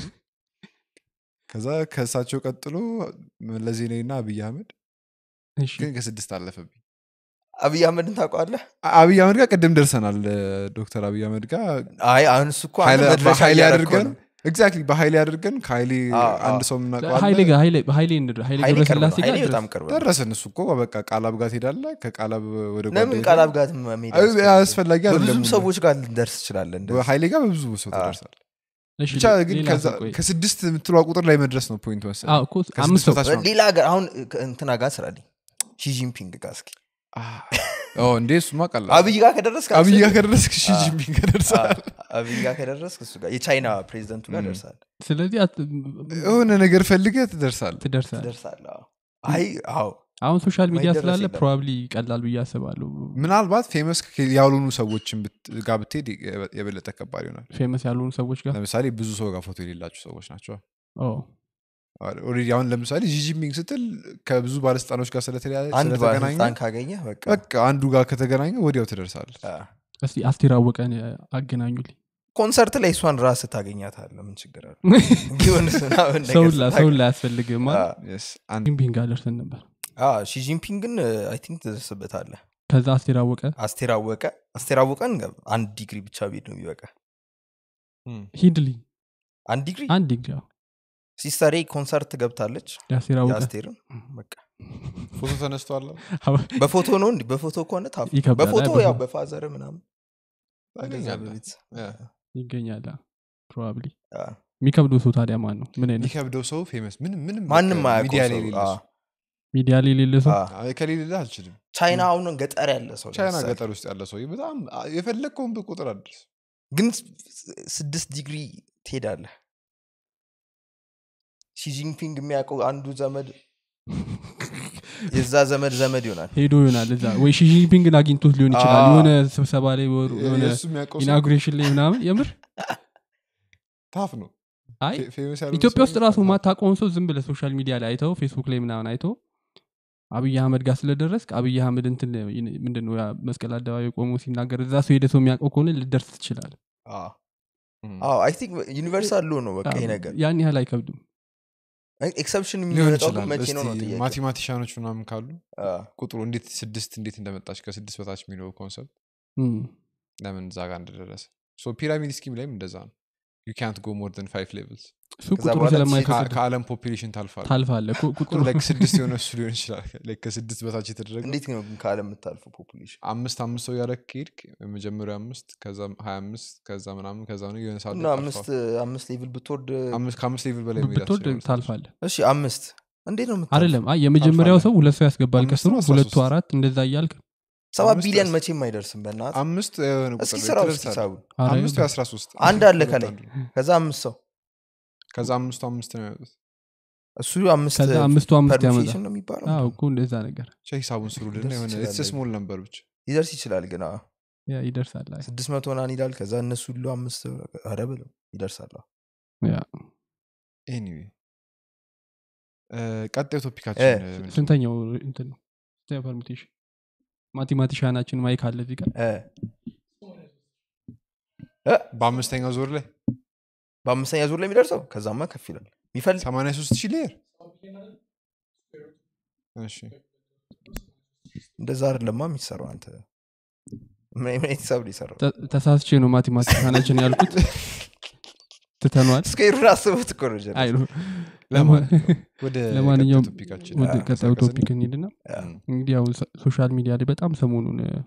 ከዛ ከእሳቸው ቀጥሎ መለስ ዜናዊ እና አብይ አህመድ እሺ ግን ከስድስት አለፈብኝ አብይ አህመድን ታውቀዋለህ አ- አብይ አህመድ ጋር ቅድም ደርሰናል እ፣ ዶክተር አብይ አህመድ ጋር አይ አሁን እሱ እኮ አንተ ኃይለ- መድረሻ በኃይሌ እያደረግከው አድርገን ነው። ኤግዛክትሊ በኃይሌ አድርገን ከኃይሌ አዎ፣ አንድ አዎ። ሰው ኃይሌ የምናውቀዋለ ጋር ኃይሌ ኃይሌ እንድር ኃይሌ ኃይሌ ቅርብ ነው። ገብረስላሴ ጋር ኃይሌ ድረስ። በጣም ቅርብ ነው ደረስን እሱ እኮ በቃ ቃላብ ጋር ትሄዳለ ከቃላብ ወደ ለምን ጓደኛ ቃላብ ጋር መሄድ አይ፣ ያስፈልጋል? አስፈላጊ በብዙ አይደለም ሰዎች ጋር ልንደርስ ትችላለን እንደዚህ። በኃይሌ ጋር በብዙ ሰው አዎ። ትደርሳል እሺ ብቻ ግን ሌላ ከዛ ሰው ቆይ። ከስድስት የምትሏ ቁጥር ላይ መድረስ ነው ፖይንት መሰለኝ አዎ እኮ ከስድስት አምስት ሰው በታች ነው። ሌላ ሀገር አሁን እንትና ጋር ስራልኝ ሺጂንፒንግ ጋር እስኪ ኦ፣ እንዴ እሱማ ቀላል አብይ ጋር ከደረስክ አብይ ጋር አብይ ከደረስክ ሺ ጂንፒንግ ጋር ደርሰሃል አብይ ጋር ከደረስክ እሱ ጋር የቻይና ፕሬዚደንቱ ጋር ም። ደርሳል ስለዚህ አት- የሆነ ነገር ፈልገህ ትደርሳል ትደርሳል ደርሳል አይ አዎ አሁን ሶሻል ሚዲያ ማይደረስ ስላለ የለም። ፕሮባብሊ ይቀላል ብዬ አስባለሁ ምናልባት ፌመስ ያልሆኑ ሰዎችን ብት- ጋር ብትሄድ የበለጠ ከባድ ይሆናል ፌመስ ያልሆኑ ሰዎች ጋር ለምሳሌ ብዙ ሰው ጋር ፎቶ የሌላቸው ሰዎች ናቸው ኦ፣ ኦልሬዲ አሁን ለምሳሌ ጂጂፒንግ ስትል ከብዙ ባለስልጣኖች ጋር ስለተለያየ አንድ ስለተገናኘ ባለስልጣን ካገኘ በቃ በቃ አንዱ ጋር ከተገናኘ ወዲያው ትደርሳል አ፣ እስቲ አስቴር አወቀን አገናኙልኝ ኮንሰርት ላይ እሷን ራስ ታገኛታለህ ምን ችግር አለ ጊዮንስ ምናምን ነገር ሰውን ላ- ስታገኝ- ሰውን ላይ አያስፈልግም አ፣ Yes፣ አንድ ጂምፒንግ ጋር ደርሰን ነበር አ፣ ሺጂንፒንግን አይ ቲንክ ትደርስበታለህ ከዛ አስቴር አወቀ አስቴር አወቀ አስቴር አወቀን አንድ ዲግሪ ብቻ ቤት ነው የሚበቃ ሂድልኝ አንድ ዲግሪ አንድ ዲግሪ አዎ። ሲስተሬ ኮንሰርት ገብታለች የአስቴር አወቀ የአስቴርን በቃ ፎቶ ተነስቷል በፎቶ ነው እንዲ በፎቶ ከሆነ ታፍ ይከብዳል። በፎቶ አይ፣ ያው በፎቶ። በፋዘር ምናምን እንደዛ ታገኛለህ። በቤተሰብ። ያ። ይገኛል ፕሮባብሊ አ፣ የሚከብደው ሰው ታዲያ ማን ነው ምን አይነት የሚከብደው ሰው ፌመስ ምንም ምንም ማንም በቃ አያውቀው ሚዲያ ላይ ሰው። የሌለ አ፣ ሰው። ሚዲያ ላይ የሌለ ሰው አ፣ አይ፣ ከሌለ አልችልም ቻይና አሁን ገጠር ያለ ሰው ቻይና ለምሳሌ። ገጠር ውስጥ ያለ ሰው በጣም የፈለግከውን ቁጥር አድርስ ግን ስ- ስድስት ዲግሪ ትሄዳለህ ሺጂንፒንግ የሚያውቀው አንዱ ዘመድ የዛ ዘመድ ዘመድ ይሆናል ሄዶ ይሆናል እዛ ወይ ሺጂንፒንግን አግኝቶት ሊሆን ይችላል አ። የሆነ ስብሰባ ላይ ወር- የሆነ የእሱ የሚያውቀው ሰው ኢናጉሬሽን ላይ ምናምን የምር ታፍ ነው አይ ፌ- ፌመስ ያልሆነ ኢትዮጵያ ሰው ውስጥ ራሱ ታፍ ነው። ማታውቀውን ሰው ዝም ብለ ሶሻል ሚዲያ ላይ አይተው ፌስቡክ ላይ ምናምን አይተው አብይ አህመድ ጋር ስለደረስክ አብይ አህመድ እንትን ምንድነው ያ መስቀል አደባባይ ቆሞ ሲናገር እዛ ሰው ሄደ ሰው የሚያውቀው ከሆነ ልደርስ ትችላል እም። አይ ቲንክ ዩኒቨርሳል ሎ ነው በቃ ይሄ ነገር ያን ያህል አይከብድም ኤክሰፕሽን ሊሆን የሚመጣው ግን ይችላል መቼ ነው ነው እስቲ ጥያቄው? ማቴማቲሻኖች ምናምን ካሉ አ፣ ቁጥሩ እንዴት ስድስት እንዴት እንደመጣች ከስድስት በታች የሚለው ኮንሰፕት እም። ለምን እዛ ጋር እንደደረሰ ሶ ፒራሚድ ስኪም ላይም እንደዛ ነው ዩ ካንት ጎ ሞር ን ፋይቭ ሌቭልስ እሱ ከዛ ቁጥሩ በኋላ ስለማይከብድ ከአለም ፖፕሌሽን ታልፋል ታልፋለ ቁጥሩ ላይክ ስድስት የሆነ እሱ ሊሆን ይችላል Like ከስድስት በታች የተደረገ እንዴት ነው ግን ከአለም የምታልፈው ፖፑሌሽን አምስት አምስት ሰው ያደረግ ከሄድክ የመጀመሪያው አምስት ከዛ ሀያ አምስት ከዛ ምናምን ከዛ ነው የሆነ ሰዓት ላይ እና ታልፋል። አምስት አምስት ሌቭል ብትወርድ አምስት ከአምስት ሌቭል በላይ መሄድ ብትወድ አትችልም። ታልፋለ እሺ አምስት እንዴት ነው የምታልፈው? አይደለም አይ የመጀመሪያው ታልፋለህ። ሰው ሁለት ሰው ያስገባል አምስት ከስሩ ነው አስራ ሁለቱ ሶስት። አራት እንደዛ እያልክ ሰባት አምስት ቢሊዮን ያስ- መቼም አይደርስም በእናት አምስት የሆነ ቁጥር እስኪ ላይ ስራ ውስጥ ትደርሳለህ። ሂሳቡ ኧረ አምስቱ የአስራ ሶስት አንድ አለ ሁለት ከላይ። አንዱ። ከዛ አምስት ሰው ከዛ አምስቱ አምስት ነው ያወጡት እሱ አምስት ከዛ አምስቱ አምስት ያመጣል ፐርሙቴሽን ነው የሚባለው አዎ እኮ እንደዛ ነገር ብቻ ሂሳቡን ስሩልና ደስ የሆነ ይችላል። ስሞል ነበር ብቻ ሊደርስ ይችላል ግን አዎ። ያ ይደርሳል አይ ስድስት መቶ ናን ይላል ከዛ እነሱ ሁሉ አምስት ኧረ ብለው ይደርሳል አዎ። ያ ኤኒዌይ ቀጣዩ ቶፒካችን እ፣ ምንድን ነው? ስንተኛው እንትን ነው ስንተኛው ፐርሙቴሽን ማቴማቲሻናችን ማይክ አለ እዚህ ጋር እ፣ በአምስተኛው ዞር ላይ በአምስተኛ ዙር ላይ የሚደርሰው ከዛማ ከፍ ይላል የሚፈልግ 83 ሺህ ሌየር እሺ እንደዛ አይደለማ የሚሰራው አንተ ምን ምን አይነት ሂሳብ ነው የሰራው ተ- ተሳስቼ ነው ማቴማቲሻናችን ያልኩት ትተኗል ስኩዌሩን አስቡት እኮ ነው ጀለስ። አይ ነው ለማ- ወደ ለማንኛውም ቀጣዩ ቶፒካችን ወደ አ፣ ቀጣዩ ቀሰቀስን። ቶፒክ እንሂድና ያ። እም፣ እንግዲህ አሁን ሶ- ሶሻል ሚዲያ ላይ በጣም ሰሞኑን እ፣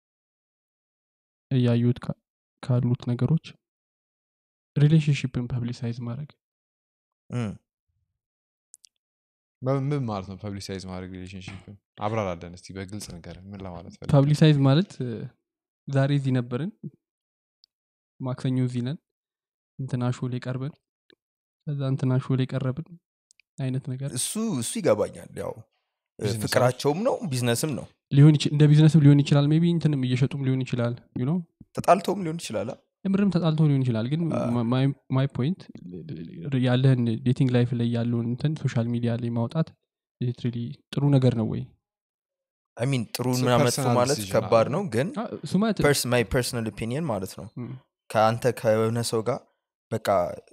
እያዩት ካ- ካሉት ነገሮች ሪሌሽንሽፕን ፐብሊሳይዝ ማድረግ እም። በ- ምን ማለት ነው ፐብሊሳይዝ ማድረግ ሪሌሽንሽፕን አብራራለን እስቲ በግልጽ ነገር ምን ለማለት ፈልገህ? ፐብሊሳይዝ ማለት እ፣ ዛሬ እዚህ ነበርን ማክሰኞ እዚህ ነን እንትና ሾ ላይ ቀርበን ከዛ እንትና ሾ ላይ ቀረብን አይነት ነገር እሱ እሱ ይገባኛል ያው እ፣ ቢዝነስ ፍቅራቸውም ነው ቢዝነስም ነው ሊሆን ይች- እንደ ቢዝነስም ሊሆን ይችላል ሜቢ እንትንም እየሸጡም ሊሆን ይችላል ዩ ኖ ተጣልተውም ሊሆን ይችላል አ? የምርም ተጣልቶ ሊሆን ይችላል ግን ማይ ፖይንት ያለህን ዴቲንግ ላይፍ ላይ ያለውን እንትን ሶሻል ሚዲያ ላይ ማውጣት ሊትራሊ ጥሩ ነገር ነው ወይ አይ ሚን ጥሩ It's a ምና መጥፎ personal ማለት decision, ከባድ አዎ። ነው ግን አ፣ እሱ ማለት ማይ ፐርሰናል ኦፒኒየን ማለት ነው ም፣ ከአንተ ከሆነ ሰው ጋር በቃ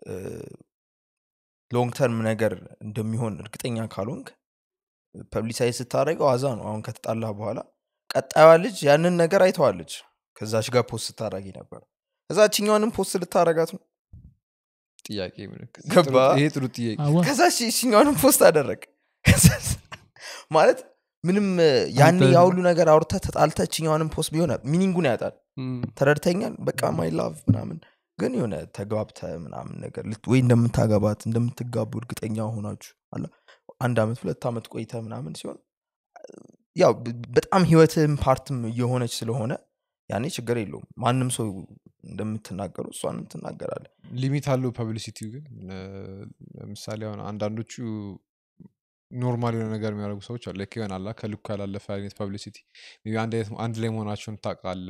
ሎንግ ተርም ነገር እንደሚሆን እርግጠኛ ካልሆንክ ፐብሊሳይዝ ስታደረገው አዛ ነው አሁን ከተጣላ በኋላ ቀጣዩዋ ልጅ ያንን ነገር አይተዋለች ከዛች ጋር ፖስት ስታደረጊ ነበር እዛችኛዋንም ፖስት ልታረጋት ነው ጥያቄ ምልክት ገባ? ጥሩ- ይሄ ጥሩ ጥያቄ አዋ፣ ከዛ እችኛዋንም ፖስት አደረግ ማለት ምንም ያኔ አንተ- ያሁሉ ነገር አውርተ ተጣልተ እችኛዋንም ፖስት ቢሆነ ሚኒንጉን ያጣል ም፣ ተረድተኛል በቃ ማይ ላቭ ምናምን ግን የሆነ ተግባብተ ምናምን ነገር ልት- ወይ እንደምታገባት እንደምትጋቡ እርግጠኛ ሆናችሁ አላ አንድ አመት ሁለት አመት ቆይተ ምናምን ሲሆን ያው ብ- በጣም ህይወትም ፓርትም እየሆነች ስለሆነ ያኔ ችግር የለውም ማንም ሰው እንደምትናገሩ እሷንም ትናገራለ ሊሚት አለው ፐብሊሲቲው ግን ለ- ለምሳሌ አሁን አንዳንዶቹ ኖርማል የሆነ ነገር የሚያደርጉ ሰዎች አሉ ልክ ይሆናላ ከልኩ ያላለፈ አይነት ፐብሊሲቲ ሜይ ቢ አንድ አይነት- አንድ ላይ መሆናቸውን ታውቃለ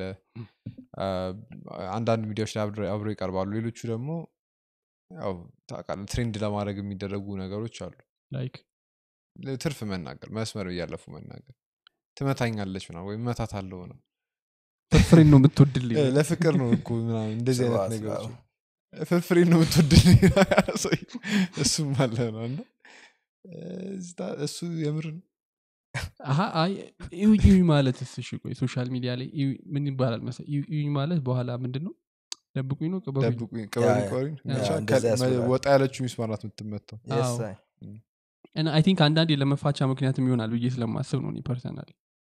አንዳንድ ሚዲያዎች ላይ አብረ- አብረው ይቀርባሉ ሌሎቹ ደግሞ ያው ታውቃለህ ትሬንድ ለማድረግ የሚደረጉ ነገሮች አሉ ላይክ ትርፍ መናገር መስመር እያለፉ መናገር ትመታኛለች ምናምን ወይም መታት አለው ነው ፍርፍሬን ነው የምትወድልኝ እ፣ ለፍቅር ነው እኮ ምናምን እንደዚህ አይነት ስብሐት ነገሮች ለአብ። ፍርፍሬ ነው የምትወድልኝ ሰውዬው። እሱም አለ ነው እና እ፣ እዝታ- እሱ የምር ነው አሀ አይ እዩኝ እዩኝ ማለት እሺ ቆይ ሶሻል ሚዲያ ላይ እዩኝ- ምን ይባላል መሰለህ እዩኝ እዩኝ ማለት በኋላ ምንድን ነው ደብቁኝ ነው ቅበሩኝ ደብቁኝ ቅበሩኝ ያ፣ ቆሪኝ ያ፣ ብቻ እንደዛ ከ- ያስብላል። ወጣ ያለችው ሚስማር ናት የምትመታው Yes, አዎ። አይ። እና አይ ቲንክ አንዳንዴ ለመፋቻ ምክንያትም ይሆናል ብዬ ስለማስብ ነው ፐርሰናል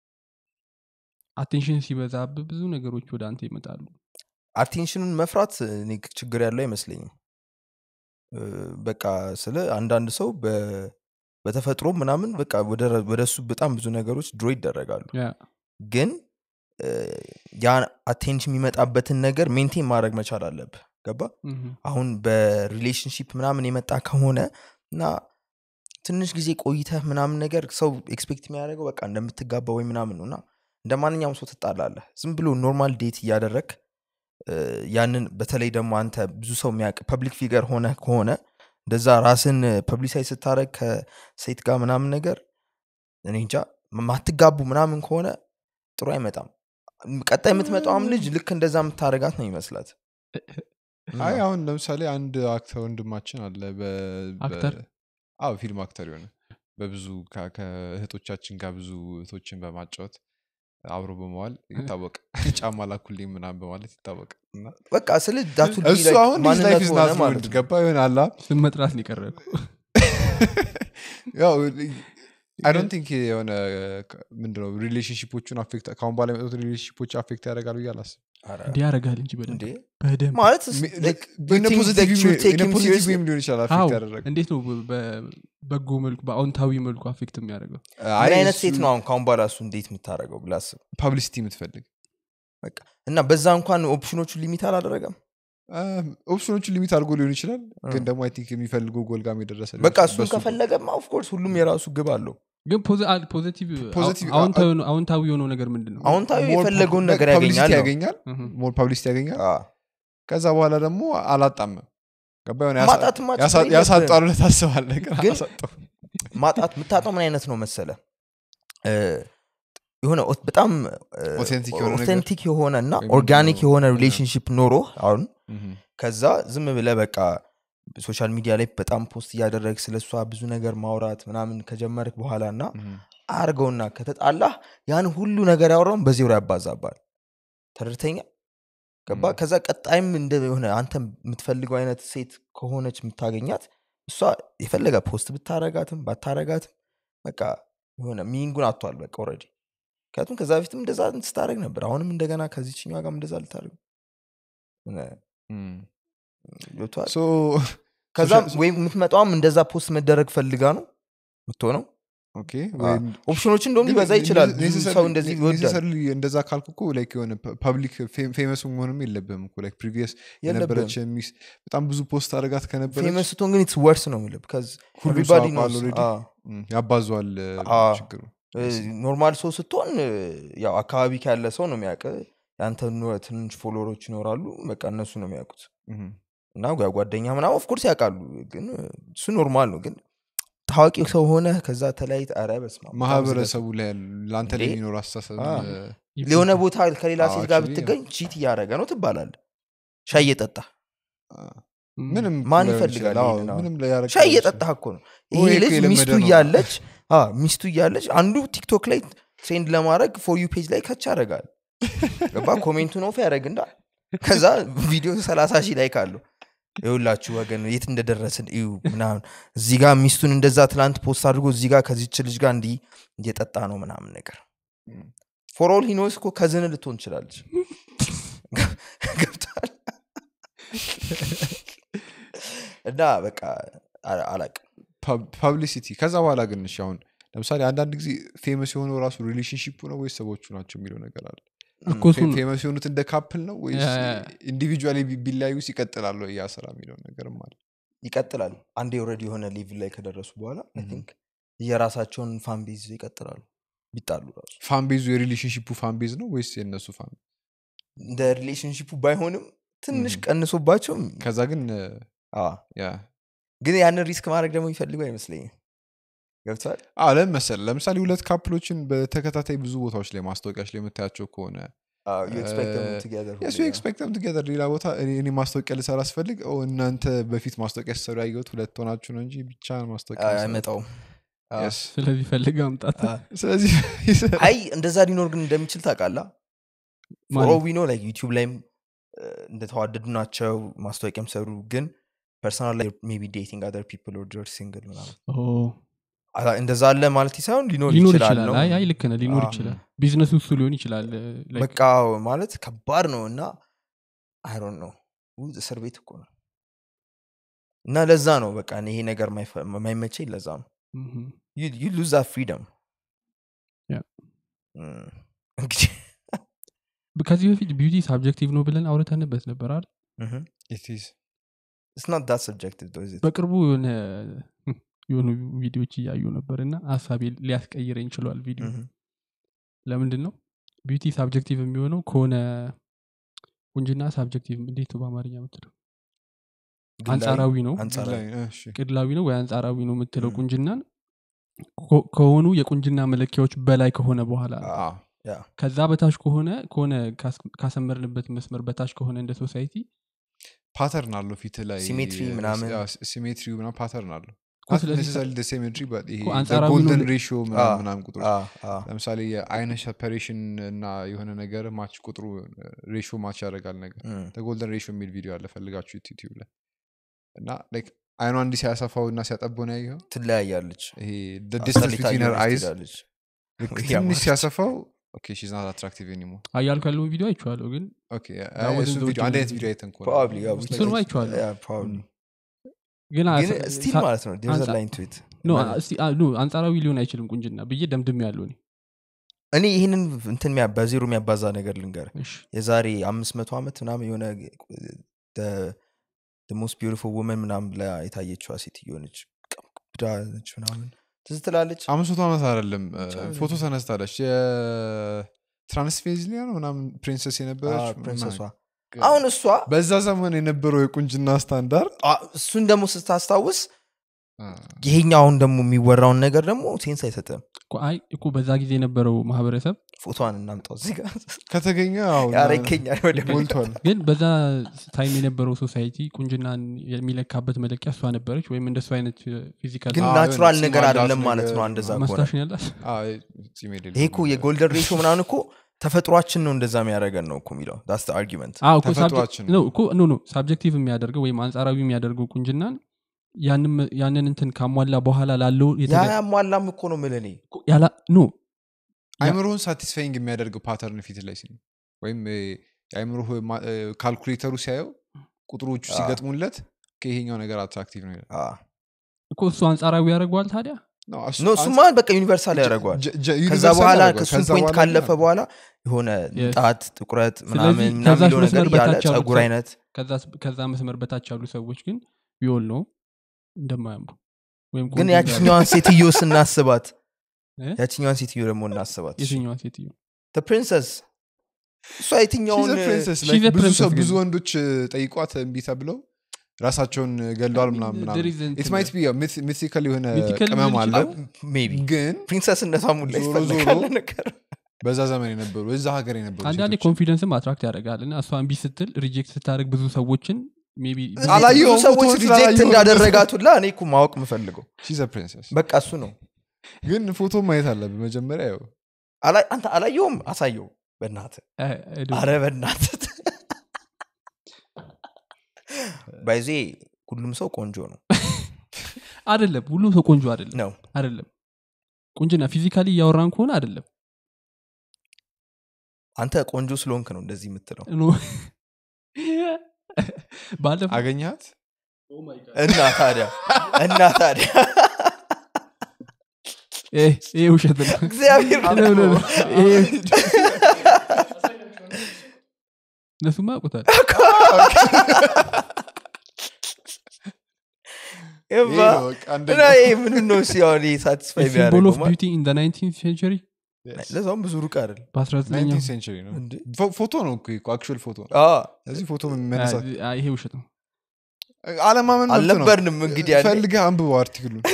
አቴንሽን ሲበዛብ ብዙ ነገሮች ወደ አንተ ይመጣሉ አቴንሽኑን መፍራት እኔ ችግር ያለው አይመስለኝም እ፣ በቃ ስለ አንዳንድ ሰው በ- በተፈጥሮ ምናምን በቃ ወደ እሱ በጣም ብዙ ነገሮች ድሮ ይደረጋሉ ያ ግን እ፣ ያ አቴንሽን የሚመጣበትን ነገር ሜንቴን ማድረግ መቻል አለብህ ገባ ምሁም። አሁን በሪሌሽንሽፕ ምናምን የመጣ ከሆነ እና ትንሽ ጊዜ ቆይተህ ምናምን ነገር ሰው ኤክስፔክት የሚያደርገው በቃ እንደምትጋባ ወይ ምናምን ነው እና እንደ ማንኛውም ሰው ትጣላለህ ዝም ብሎ ኖርማል ዴት እያደረግ ያንን በተለይ ደግሞ አንተ ብዙ ሰው የሚያውቅ ፐብሊክ ፊገር ሆነ ከሆነ እንደዛ ራስን ፐብሊሳይ ስታደረግ ከሴት ጋር ምናምን ነገር እኔ እንጃ ማትጋቡ ምናምን ከሆነ ጥሩ አይመጣም ቀጣይ የምትመጣውም ልጅ ልክ እንደዛ የምታደረጋት ነው ይመስላት አይ አሁን ለምሳሌ አንድ አክተር ወንድማችን አለ በ- በ- አክተር? አዎ ፊልም አክተር የሆነ በብዙ ከ- ከእህቶቻችን ጋር ብዙ እህቶችን በማጫወት አብሮ በመዋል ይታወቅ ጫማ ላኩልኝ ምናምን በማለት ይታወቅ እና በቃ ስለ ዳቱ እሱ አሁን ላይፍ ዝ ናት ማለት ነው ገባ ይሆን አላ ስም መጥራት ነው የቀረኩ ያው አይ ዶንት ቲንክ የሆነ ምንድነው ሪሌሽንሽፖቹን አፌክት ከአሁን በኋላ የመጡት ሪሌሽንሽፖች አፌክት ያደርጋሉ እያል አስብ እንዲህ ያደርጋል እንጂ በደንብ እንዴ በደንብ ማለት like you in a think positive that you way- take in a him positive seriously? way ሊሆን ይችላል አዎ አፌክት ያደረገ እንዴት ነው በበጎ መልኩ በአዎንታዊ መልኩ አፌክት የሚያደርገው ምን አይነት ሴት ነው አሁን ካሁን በኋላ እሱ እንዴት የምታደረገው ብላስብ ፐብሊሲቲ የምትፈልግ በቃ እና በዛ እንኳን ኦፕሽኖቹ ሊሚት አላደረገም ኦፕሽኖቹን ሊሚት አድርጎ ሊሆን ይችላል ግን እ። ደግሞ አይ ቲንክ የሚፈልገው ጎልጋም የደረሰ ሊሆን በቃ ይችላል። እሱን በሱ- ከፈለገማ ኦፍኮርስ ሁሉም የራሱ ግብ አለው ግን ፖዚ- አ- ፖዚቲቭ ፖዚቲቭ- አዎንታዊ የሆነው- አዎንታዊ የሆነው ነገር ምንድን ነው አዎንታዊ more የፈለገውን pub- ነገር publicity ያገኛል ነው። ያገኛል ምሁም። ሞር ፐብሊሲቲ ያገኛል አ፣ ከዛ በኋላ ደግሞ አላጣምም ገባ የሆነ ያሳ- ማጣትማ ችግር ያሳ- የለብህም። ያሳጣሉ ብለህ ታስባለህ ግን ግን አላሳጣም ማጣት የምታጣው ምን አይነት ነው መሰለ እ፣ የሆነ ኦት- በጣም Authentic የሆነ ነገር። ኦቴንቲክ የሆነ እና ወይም ኦርጋኒክ ደግሞ- የሆነ እ። ሪሌሽንሽፕ ኖሮ አሁን ምሁም። ከዛ ዝም ብለ በቃ ሶሻል ሚዲያ ላይ በጣም ፖስት እያደረግ ስለ እሷ ብዙ ነገር ማውራት ምናምን ከጀመርክ በኋላ እና ምሁም። አርገውና ከተጣላህ ያን ሁሉ ነገር ያወራውን በዜሮ ያባዛባል ተረድተኛ ገባ ም። ከዛ ቀጣይም እንደ የሆነ አንተ የምትፈልገው አይነት ሴት ከሆነች የምታገኛት እሷ የፈለገ ፖስት ብታረጋትም ባታረጋትም በቃ የሆነ ሚኒንጉን አቷል በቃ ኦልሬዲ ምክንያቱም ከዛ በፊትም እንደዛ ስታደረግ ነበር አሁንም እንደገና ከዚችኛ ጋር እንደዛ ልታደረግ ምም። ገብቶሃል So, ከዛም social- ወይም የምትመጣውም እንደዛ ፖስት መደረግ ፈልጋ ነው የምትሆነው ኦኬ ወይም ኦፕሽኖች እንደውም ሊበዛ ይችላል ብዙ ሰው እንደዚህ ይወዳል ኔሴሰርሊ እንደዛ ካልኩ እኮ ላይክ የሆነ ፐብሊክ ፌመስ መሆንም የለብህም እኮ ላይክ ፕሪቪየስ የለብህም የነበረች ሚስ በጣም ብዙ ፖስት አድርጋት ከነበረች ፌመስ ስትሆን ግን ኢትስ ወርስ ነው የምልህ ከዚ ሁሉ ሰው ኤቭሪባዲ ያውቀዋል already። እም፣ ያባዟል አ። ችግሩ ኖርማል ሰው ስትሆን እ፣ ያው አካባቢ ካለ ሰው ነው የሚያውቅ የአንተ ኑ- ትንሽ ፎሎወሮች ይኖራሉ በቃ እነሱ ነው የሚያውቁት እም። እና ጓ- ጓደኛ ምናምን ኦፍኮርስ ያውቃሉ ግን እ፣ እሱ ኖርማል ነው ግን ታዋቂ ሰው ሆነ ከዛ ተለያይት ኧረ በስመ አብ፣ በጣም ማህበረሰቡ ላይ ያሉ ለአንተ ላይ እንዴ? የሚኖር አስተሳሰብ አ። እ፣ ስለ- የሆነ ቦታ ከሌላ አዎ, ሴት ጋር actually, ብትገኝ ቺት እያደረገ ነው ትባላል ሻይ እየጠጣ ምንም ማን ላይሆን ይፈልጋል ይችላል። አዎ፣ ይሄንን አሁን? ምንም ላያረግ ሻይ ይችላል። እየጠጣ እኮ ነው ይሄ ወይ እኮ ልጅ የለመደ ሚስቱ ነው። እያለች አ፣ ሚስቱ እያለች አንዱ ቲክቶክ ላይ ትሬንድ ለማድረግ ፎር ዩ ፔጅ ላይ ከች ያደርጋል ገባ ኮሜንቱን ኦፍ ያደረግና ከዛ ቪዲዮ ሰላሳ ሺህ ላይ ካሉ ይውላችሁ ወገን የት እንደደረስን እዩ ምናምን እዚህ ጋር ሚስቱን እንደዛ ትላንት ፖስት አድርጎ እዚህ ጋር ከዚች ልጅ ጋር እንዲህ እየጠጣ ነው ምናምን ነገር እም። ፎር ኦል ሂኖስ እኮ ከዝን ልትሆን ትችላለች ገብታል እና በቃ አ- አላቅም ፐብሊሲቲ ከዛ በኋላ ግን እሺ አሁን ለምሳሌ አንዳንድ ጊዜ ፌመስ የሆነው ራሱ ሪሌሽንሽፑ ነው ወይስ ሰዎቹ ናቸው የሚለው ነገር አለ እኮ እሱ ነው። ፌመስ የሆኑት እንደ ካፕል ነው ወይስ ያ- ያ- ኢንዲቪጁዋሊ ቢለያዩ ይቀጥላሉ ያ ስራ የሚለው ነገርም አለ ይቀጥላል አንዴ ኦልሬዲ የሆነ ሌቭል ላይ ከደረሱ በኋላ አይ Mhm. ቲንክ የራሳቸውን ፋን ቤዝ ይቀጥላሉ ቢጣሉ ራሱ ፋን ቤዙ የሪሌሽንሽፑ ፋን ቤዝ ነው ወይስ የእነሱ ፋን እንደ ሪሌሽንሽፑ ባይሆንም ትንሽ Mhm. ቀንሶባቸው ከዛ ግን እ፣ አ፣ ያ ግን ያንን ሪስክ ማድረግ ደግሞ የሚፈልጉ አይመስለኝም ገብቷል አ ለምን መሰለህ ለምሳሌ ሁለት ካፕሎችን በተከታታይ ብዙ ቦታዎች ላይ ማስታወቂያዎች ላይ የምታያቸው ከሆነ የሱ ኤክስፔክተም ትገዘር ሌላ ቦታ እኔ እኔ ማስታወቂያ ልሰራ አስፈልግ ኦ እናንተ በፊት ማስታወቂያ ሲሰሩ ያየሁት ሁለት ሆናችሁ ነው እንጂ ብቻ ማስታወቂያ መስራት። አይመጣውም አ፣ Yes። ስለዚህ ፈልገ አምጣት አ። ስለዚህ አይ እንደዛ ሊኖር ግን እንደሚችል ታውቃላ ፎሮ ዊኖ ላይ ዩቲዩብ ላይም እ፣ እንደተዋደዱ ናቸው ማስታወቂያም ሰሩ ግን ፐርሰናል ላይ ሜቢ ዴቲንግ አደር ፒፕል ኦር ሲንግል ምናምን አላ- እንደዛ አለ ማለት ሳይሆን ሊኖር ሊኖር ይችላል ይችላል ነው አይ አይ ልክ ነህ ሊኖር አ። ይችላል ቢዝነሱ እሱ ሊሆን ይችላል like በቃ ማለት ከባድ ነው እና አይሮን ነው እስር ቤት እኮ ነው እና ለዛ ነው በቃ እኔ ይሄ ነገር ማይፈ- የማይመቸኝ ለዛ ነው ምሁም። ዩ ሉዝ ፍሪደም Yeah. እንግዲህ ከዚህ በፊት ቢዩቲ ሳብጀክቲቭ ነው ብለን አውርተንበት ነበር አይደል It is. ስናት ዳት ሰብጀክቲቭ በቅርቡ የሆነ የሆኑ ቪዲዮዎች እያዩ ነበር እና ሀሳቤ ሊያስቀይረኝ ችሏል ቪዲዮ ለምንድን ነው ቢዩቲ ሳብጀክቲቭ የሚሆነው ከሆነ ቁንጅና ሳብጀክቲቭ እንዴት ነው በአማርኛ የምትለው አንጻራዊ ነው አንጻራዊ ላይ- እሺ። ቅድላዊ ነው ወይ አንጻራዊ ነው የምትለው ም። ቁንጅናን ኮ- ከሆኑ የቁንጅና መለኪያዎች በላይ ከሆነ በኋላ ነው። አ፣ ከዛ በታች ከሆነ ከሆነ ካስ- ካሰመርንበት መስመር በታች ከሆነ እንደ ሶሳይቲ ፓተርን አለው ፊት ላይ Symmetry ምናምን። ሲሜትሪ ምናምን ፓተርን አለው እኮ ስለዚህ ሲሜትሪ እኮ አንጻራዊ ነው ጎልደን ል- ሬሽዮ አ፣ ምናምን ቁጥሮች ለምሳሌ የአይነ ሰፐሬሽን እና የሆነ ነገር ማች ቁጥሩ ሬሽዮ ማች ያደርጋል ነገር ጎልደን ሬሽዮ የሚል ቪዲዮ አለ ፈልጋችሁ ዩቲዩብ ላይ እና ላይክ አይኗ እንዲህ ሲያሰፋው እና ሲያጠበው ነው ያየኸው ትለያያለች ይሄ ዲስተንስ አስጠሊታ ቢትዊን ሄር እየሆነች አይዝ ትሄዳለች። ትንሽ ያማረች። ሲያሰፋው ኦኬ ሺዝ ናት አትራክቲቭ ኤኒሞር አያልኩ ያለውን ቪዲዮ አይቼዋለሁ ግን ኦኬ That was እሱ in the ቪዲዮ አንድ አይነት original ቪዲዮ አይተን ከሆነ Probably, yeah, Most we- እሱን likely. አይቼዋለሁ Yeah, probably. ግን ግን አስ- ስቲል ሳ- ማለት ነው there's a አንጻ- line to it. ኖ ማለት- እስቲ- አ- ኖ፣ አንጻራዊ ሊሆን አይችልም ቁንጅና ብዬ ደምድም ያለው እኔ እኔ ይህንን እንትን የሚያ- በዜሮ የሚያባዛ ነገር ልንገር እሺ የዛሬ አምስት መቶ ዓመት ምናምን የሆነ ሞስት ቢዩቲፉል ውመን ምናምን ብላ የታየችዋ ሴትዮ ነች ብዳ ነች ምናምን ትዝ ትላለች አምስት መቶ ዓመት አይደለም እ፣ ብቻ ፎቶ ተነስታለች የትራንስፌዝሊያ ነው ምናምን ፕሪንሰስ የነበረች አዎ፣ ፕሪንሰሷ ምናምን። አሁን እሷ በዛ ዘመን የነበረው የቁንጅና ስታንዳርድ አ፣ እሱን ደግሞ ስታስታውስ አ፣ ይሄኛው አሁን ደግሞ የሚወራውን ነገር ደግሞ ሴንስ አይሰጥም እኮ አይ እኮ በዛ ጊዜ የነበረው ማህበረሰብ ፎቶዋን እናምጣው እዚህ ጋር ከተገኘ አሁን ያረከኛል ወደ ሞልቷል ግን በዛ ታይም የነበረው ሶሳይቲ ቁንጅናን የሚለካበት መለኪያ እሷ ነበረች ወይም እንደሱ አይነት ፊዚካል ግን አዎ፣ ናቹራል የሆነ ነገር ጺም አላት አይደለም ማለት ነው ነገር እንደዛ ከሆነ ማስታሽን ያላት አ፣ ጺም የሌለው ይሄ እኮ ነገር። የጎልደን ሬሾ ምናምን እኮ ተፈጥሯችን ነው እንደዛ የሚያደርገን ነው እኮ የሚለው ዳስ አርጊመንት አዎ እኮ ሳብጀክት- ተፈጥሯችን ነው እኮ ኖ ኖ ሳብጀክቲቭ የሚያደርገው ወይም አንጻራዊ የሚያደርገው ቁንጅናን ያንም- ያንን እንትን ካሟላ በኋላ ላለው ያ የተለ- ያሟላም እኮ ነው ምል እኔ እኮ ያላ- ኖ አይምሮውን ሳቲስፋይንግ የሚያደርገው ፓተርን ፊት ላይ ሲል ወይም እ፣ የአይምሮ ካልኩሌተሩ ሲያየው ቁጥሮቹ አ። ሲገጥሙለት ከይሄኛው ነገር አትራክቲቭ ነው ይላል አ፣ እኮ እሱ አንጻራዊ ያደርገዋል ታዲያ ነው፣ እሱ- ኖ እሱማ በቃ ዩኒቨርሳል ያደርገዋል ጀ- ጀ- ከዛ ዩኒቨርሳል በኋላ ያደርገዋል። ከሱም ከዛ ፖይንት በኋላ ካለፈ ግን በኋላ የሆነ Yes. ጣት ጥቁረት ስለዚህ ምናምን ምናምን ከዛች የሚለው መስመር ነገር ያለ በታች ያሉት ጸጉር ሰው- አይነት ከዛ- ከዛ መስመር በታች ያሉ ሰዎች ግን ቢሆን ነው እንደማያምሩ ወይም ግን ቆንጆ እንዳሉ። ያችኛዋን ሴትዮ ስናስባት እ? ያችኛዋን ሴትዮ ደግሞ እናስባት የትኛዋ ሴትዮ ፕሪንሰስ እሷ የትኛውን She's a princess, she's like a ብዙ princess ሰው ግን- ብዙ ወንዶች እ, ጠይቋት እምቢ ተብለው ራሳቸውን ገለዋል ምናምን There ምናምን is እንትን- ኢት ማይት ቢ ሚቲካል የሆነ Mythical ቅመም ሊሆን አለው ሜቢ ግን ፕሪንሰስነቷ ሙላ ዞሮ ይፈልጋል ዞሮ ነገር በዛ ዘመን የነበሩ እዛ ሀገር የነበሩ አንዳንዴ ሴቶች ኮንፊደንስም አትራክት ያደርጋል እና እሷ እምቢ ስትል ሪጀክት ስታደርግ ብዙ ሰዎችን ሜይ ቢ አላየሁም፣ ብዙ ሰዎች ፎቶውን ሪጀክት ስላላየሁ እንዳደረጋት ሁላ እኔ እኮ ማወቅ የምፈልገው ሺዝ ፕሪንሰስ በቃ እሱ ነው ግን ፎቶ ማየት አለብን መጀመሪያ ያው አላ- አንተ አላየውም አሳየው በእናት አረ በእናት ባይዜ ሁሉም ሰው ቆንጆ ነው አይደለም ሁሉም ሰው ቆንጆ አይደለም ነው አይደለም ቁንጅና ፊዚካሊ እያወራን ከሆነ አይደለም አንተ ቆንጆ ስለሆንክ ነው እንደዚህ የምትለው ኖ። ባለፈው አገኘሃት እና ታዲያ እና ታዲያ ይሄ ይሄ ውሸት ነው እግዚአብሔር ኖ፣ ኖ፣ ኖ። ይሄ- እነሱማ ያውቁታል ይሄ ይባ ነው በቃ እና አንደኛው። ይሄ ምን ነው ሲሆን ሳቲስፋይ ሲምቦል ኦፍ ቢያደርገው ቢዩቲ ኢን ናይንቲን ሴንቸሪ Yes. ለዛውም ብዙ ሩቅ አይደል 19ኛው 19th century ነው እንዴ? ፎ- ፎቶ ነው እኮ አክቹዋል ፎቶ ነው አዎ፣ እዚህ ፎቶ መነሳት አ- ይሄ ውሸት ነው አለማመን መብት ነው አልነበርንም እንግዲህ ያኔ። ፈልገህ አንብበው አርቲክሉን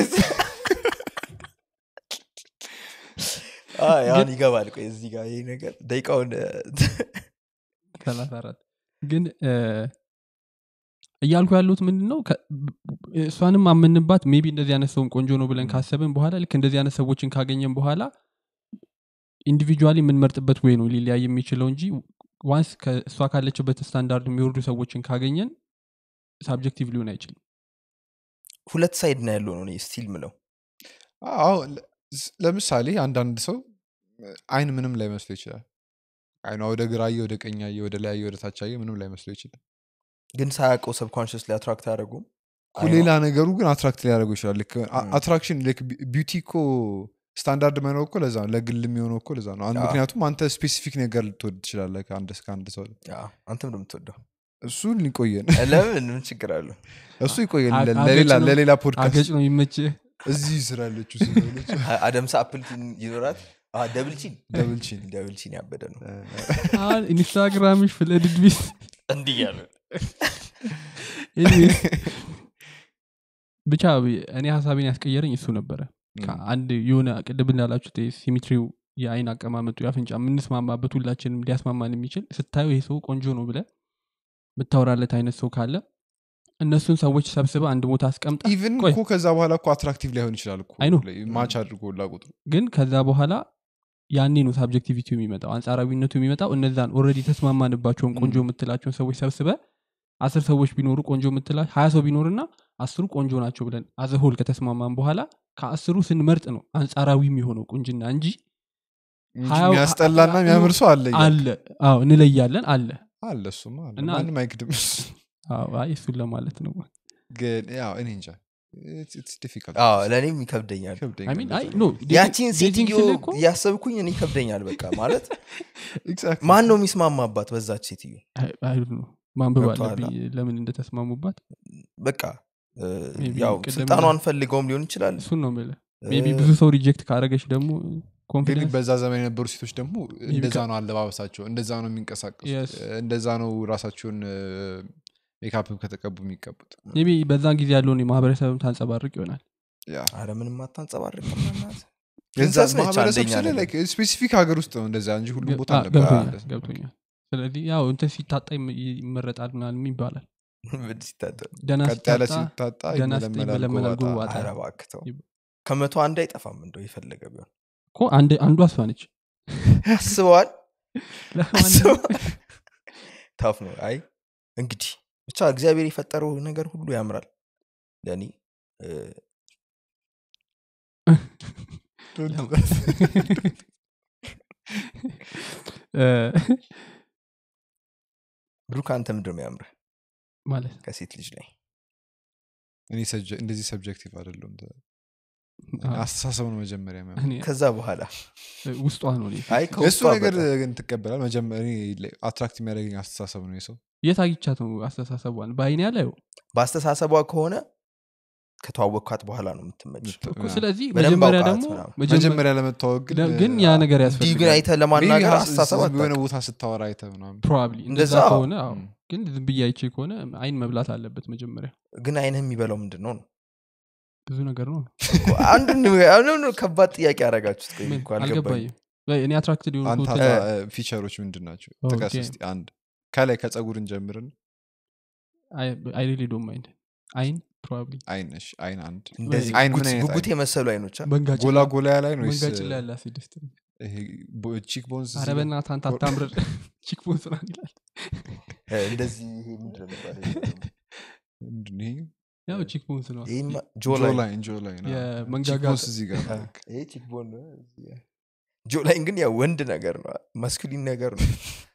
አዎ፣ ያን ይገባል ቆይ እዚህ ጋር ይሄ ነገር ደቂቃውን ሰላሳ አራት ግን እ፣ እያልኩ ያሉት ምንድን ነው ከ- እሷንም አመንባት ሜቢ እንደዚህ አይነት ሰውም ቆንጆ ነው ብለን ካሰብን በኋላ ልክ እንደዚህ አይነት ሰዎችን ካገኘን በኋላ ኢንዲቪጁዋሊ የምንመርጥበት ወይ ነው ሊለያይ የሚችለው እንጂ ዋንስ እሷ ካለችበት ስታንዳርድ የሚወርዱ ሰዎችን ካገኘን ሳብጀክቲቭ ሊሆን አይችልም ሁለት ሳይድ ነው ያለው ነው እኔ ስቲል ምለው አዎ ለ- ስ- ለምሳሌ አንዳንድ ሰው አይን ምንም ላይ መስሎ ይችላል አይኗ ወደ ግራየ ወደ ቀኛየ ወደ ላያየ ወደ ታቻየ ምንም ላይ መስሎ ይችላል ግን ሳያውቀው ሰብኮንሽስ ላይ አትራክት አያደረጉም እኮ ሌላ ነገሩ ግን አትራክት ሊያደርገው ይችላል ልክ አ- ም። አትራክሽን ልክ ቢ- ቢዩቲ እኮ ስታንዳርድ መኖር እኮ ለዛ ነው ለግል የሚሆነው እኮ ለዛ ነው አን- አዎ። ምክንያቱም አንተ ስፔሲፊክ ነገር ልትወድ ትችላለህ ከአንድ ከአንድ ሰው አንተም ነው የምትወደው እሱ ሊቆየን ለምን ምን ችግር አለው እሱ ይቆየን አ- ለ- አገጭ ለሌላ ነው- ለሌላ አገጭ ፖድካስት ነው ይመች እዚህ ስላለችው ስለሆነች አደምሳ አፕል ይኖራት ደብልቺን ደብልቺን ደብልቺን ያበደ ነው ኢንስታግራምሽ ፍለድድ ቢስ እንዲህ ያለ Anyways፣ ብቻ እኔ ሀሳቤን ያስቀየረኝ እሱ ነበረ አንድ የሆነ ቅድም እንዳላችሁት ሲሚትሪው የአይን አቀማመጡ የአፍንጫ የምንስማማበት ሁላችንም ሊያስማማን የሚችል ስታየው ይሄ ሰው ቆንጆ ነው ብለ ምታወራለት አይነት ሰው ካለ እነሱን ሰዎች ሰብስበ አንድ ቦታ አስቀምጠ ኢቭን ቆይ። እኮ ከዛ በኋላ እኮ አትራክቲቭ ላይሆን ይችላል እኮ አይ ኖ። ማች አድርጎ ላቁጥሩ ግን ከዛ በኋላ ያኔ ነው ሳብጀክቲቪቲ የሚመጣው አንጻራዊነቱ የሚመጣው እነዛን ኦልሬዲ የተስማማንባቸውን ቆንጆ የምትላቸውን ሰዎች ሰብስበ አስር ሰዎች ቢኖሩ ቆንጆ የምትላ ሀያ ሰው ቢኖርና አስሩ ቆንጆ ናቸው ብለን አዘሆል ከተስማማን በኋላ ከአስሩ ስንመርጥ ነው አንጻራዊ የሚሆነው ቁንጅና እንጂ እንጂ ሀያው- የሚያስጠላና ሀ- የሚያምር ሰው አለ እያልክ። አለ አዎ እንለያለን አለ አለ እሱማ አለ። እና- ማንም አይክድም አዎ፣ አይ እሱን ለማለት ነው ግን ያው እኔ እንጃ It's difficult. ለእኔም ይከብደኛል ይከብደኛል I mean፣ አይ እንደዛ። ኖ ያቺን ዴቲንግ ሴትዮ ስልህ እኮ እያሰብኩኝ እኔ ይከብደኛል በቃ ማለት Exactly. ማን ነው የሚስማማባት በዛች ሴትዮ አይ- አይ don't know፣ ማንበብ ገብቶሃል? አለብኝ ለምን እንደተስማሙባት በቃ እ፣ Maybe ያው ቅድም ስልጣኗን ፈልገውም ሊሆን ይችላል እሱን ነው የምልህ እ፣ ሜቢ ብዙ ሰው ሪጀክት ካረገች ደግሞ ግን ኮንፊደንስ በዛ ዘመን የነበሩ ሴቶች ደግሞ እንደዛ ነው አለባበሳቸው እንደዛ ነው የሚንቀሳቀሱት Yes. እንደዛ ነው ራሳቸውን ሜካፕ ከተቀቡ የሚቀቡት ሜቢ በዛን ጊዜ ያለውን የማህበረሰብም ታንጸባርቅ ይሆናል ያ። አረ ምንም አታንጸባርቅም በእናትህ። የዛ ፕሪንሰስ ነች ማህበረሰብ አንደኛ ስለ ነገር። ስፔሲፊክ ሀገር ውስጥ ነው እንደዛ እንጂ ሁሉም ቦታ አ- አልነበረም ገብቶኛል እንደዛ። ገብቶኛል ስለዚህ ያው እንትን ሲታጣ ይም- ይመረጣል ምናምን ይባላል ምን ሲታጠብ? ደና ቀጥ ያለ ሲታጣ ሲታጣ ደህና ስትይ ይመለመላል ይመለመላል ጎባጣ። ጎባጣ። አረ እባክህ ተው። ይብ- ከመቶ አንድ አይጠፋም እንደው የፈለገ ቢሆን እኮ አንድ አንዷ እሷ ነች አስበዋል ለማንኛውም ታፍ ነው አይ እንግዲህ ብቻ እግዚአብሔር የፈጠረው ነገር ሁሉ ያምራል ለእኔ እ፣ እ፣ ብሩክ አንተ ምንድን ነው ያምርህ ማለት ከሴት ልጅ ላይ እኔ ሰጀ- እንደዚህ ሰብጀክቲቭ አይደለም አስተሳሰብ ነው መጀመሪያ የሚያምረው። እኔ ከዛ በኋላ ውስጧ ነው እኔ አይ የእሱ ከውስጧ ነገር በጣም። ግን ትቀበላል መጀመሪያ አትራክት የሚያደርገኝ አስተሳሰብ ነው የሰው የት አግኝቻት ነው አስተሳሰቧን በአይኔ ያላየው በአስተሳሰቧ ከሆነ ከተዋወቅኳት በኋላ ነው የምትመች እኮ ስለዚህ በደንብ መጀመሪያ አውቃት ደግሞ ምናምን። መጀመ- መጀመሪያ ለመታወቅ ግን ለ- ግን ያ ነገር እንዲህ ግን ያስፈልጋል አይተህ ለማናገር maybe አስተሳሰብ ሀስ- የሆነ አታውቅም። ቦታ ስታወራ አይተ ምናምን ፕሮባብሊ እንደዛ እንደዛ አዎ። ከሆነ አዎ። ም። ግን ዝም ብዬ አይቼ ከሆነ አይን መብላት አለበት መጀመሪያ ግን አይንህ የሚበላው ምንድን ነው ነው ብዙ ነገር ነው እኮ አንዱን አንዱን ከባድ ጥያቄ ያደረጋችሁት ቆይ ምን? እኮ አልገባኝም አልገባኝም ወይ እኔ አትራክትድ አንተ የሆንኩት ፊቸሮች ምንድን ናቸው ኦኬ። ጥቀስ እስቲ አንድ ከላይ ከጸጉርን ጀምርን አይ ሪሊ ዶንት ማይንድ አይን ፕሮባብሊ አይነሽ አይን አንድ እንደዚህ አይን ምን ጉጉት- አይነት ጉጉት አይን? የመሰሉ አይኖች አ? መንጋጭ ጎላ ጎላ ያለ አይን ወይስ መንጋጭ ላይ ያለ አሲድ ስ ቺክ ቦንስ አረ በእናትህ አንተ አታምርር ቺክ ቦንስ ነው ይላል እ፣ እንደዚህ ይሄ ምንድን ነው የሚባለው? ያው ቺክ ቦንስ ነው ይሄማ ጆ ላይ ጆላይን ጆላይን የመንጋጋ እዚህ ጋር አ፣ ይሄ ቺክ ቦን ነው እዚህ ጋር። ጆ ላይን ግን ያው ወንድ ነገር ነው ማስኩሊን ነገር ነው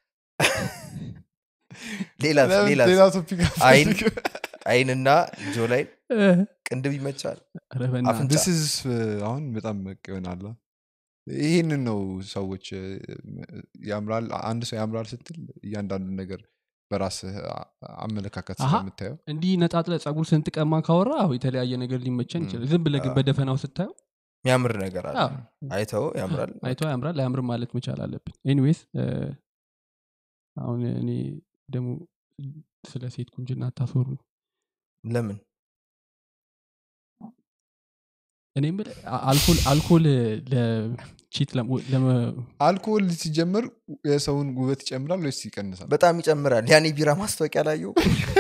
ሌላስ ለምን ሌላስ ሌላ ቶፒክ አይን አይንና ጆ ላይ ቅንድብ ይመቻል አረ በእናትህ አፍንጫ። ዲስ ኢዝ አሁን በጣም በቃ ይሆናል ይህንን ነው ሰዎች እ፣ ያምራል አንድ ሰው ያምራል ስትል እያንዳንዱ ነገር በራስህ አ- አመለካከት አሃ። ስለምታየው እንዲህ ነጣጥለ ጸጉር ስንጥቀማ ካወራ አዎ የተለያየ ነገር ሊመቸን ም። ይችላል ዝም ብለህ ግን አዎ። በደፈናው ስታየው የሚያምር ነገር አለ አዎ፣ አይተው ያምራል አይቶ ያምራል አያምርም ማለት መቻል አለብን ኤኒዌይስ አሁን እኔ ደግሞ ስለ ሴት ቁንጅና አታስወሩ ለምን እኔ የምልህ አ- አልኮል አልኮል ለቺት አልኮል ሲጀምር የሰውን ውበት ይጨምራል ወይስ ይቀንሳል በጣም ይጨምራል ያኔ ቢራ ማስታወቂያ ላየው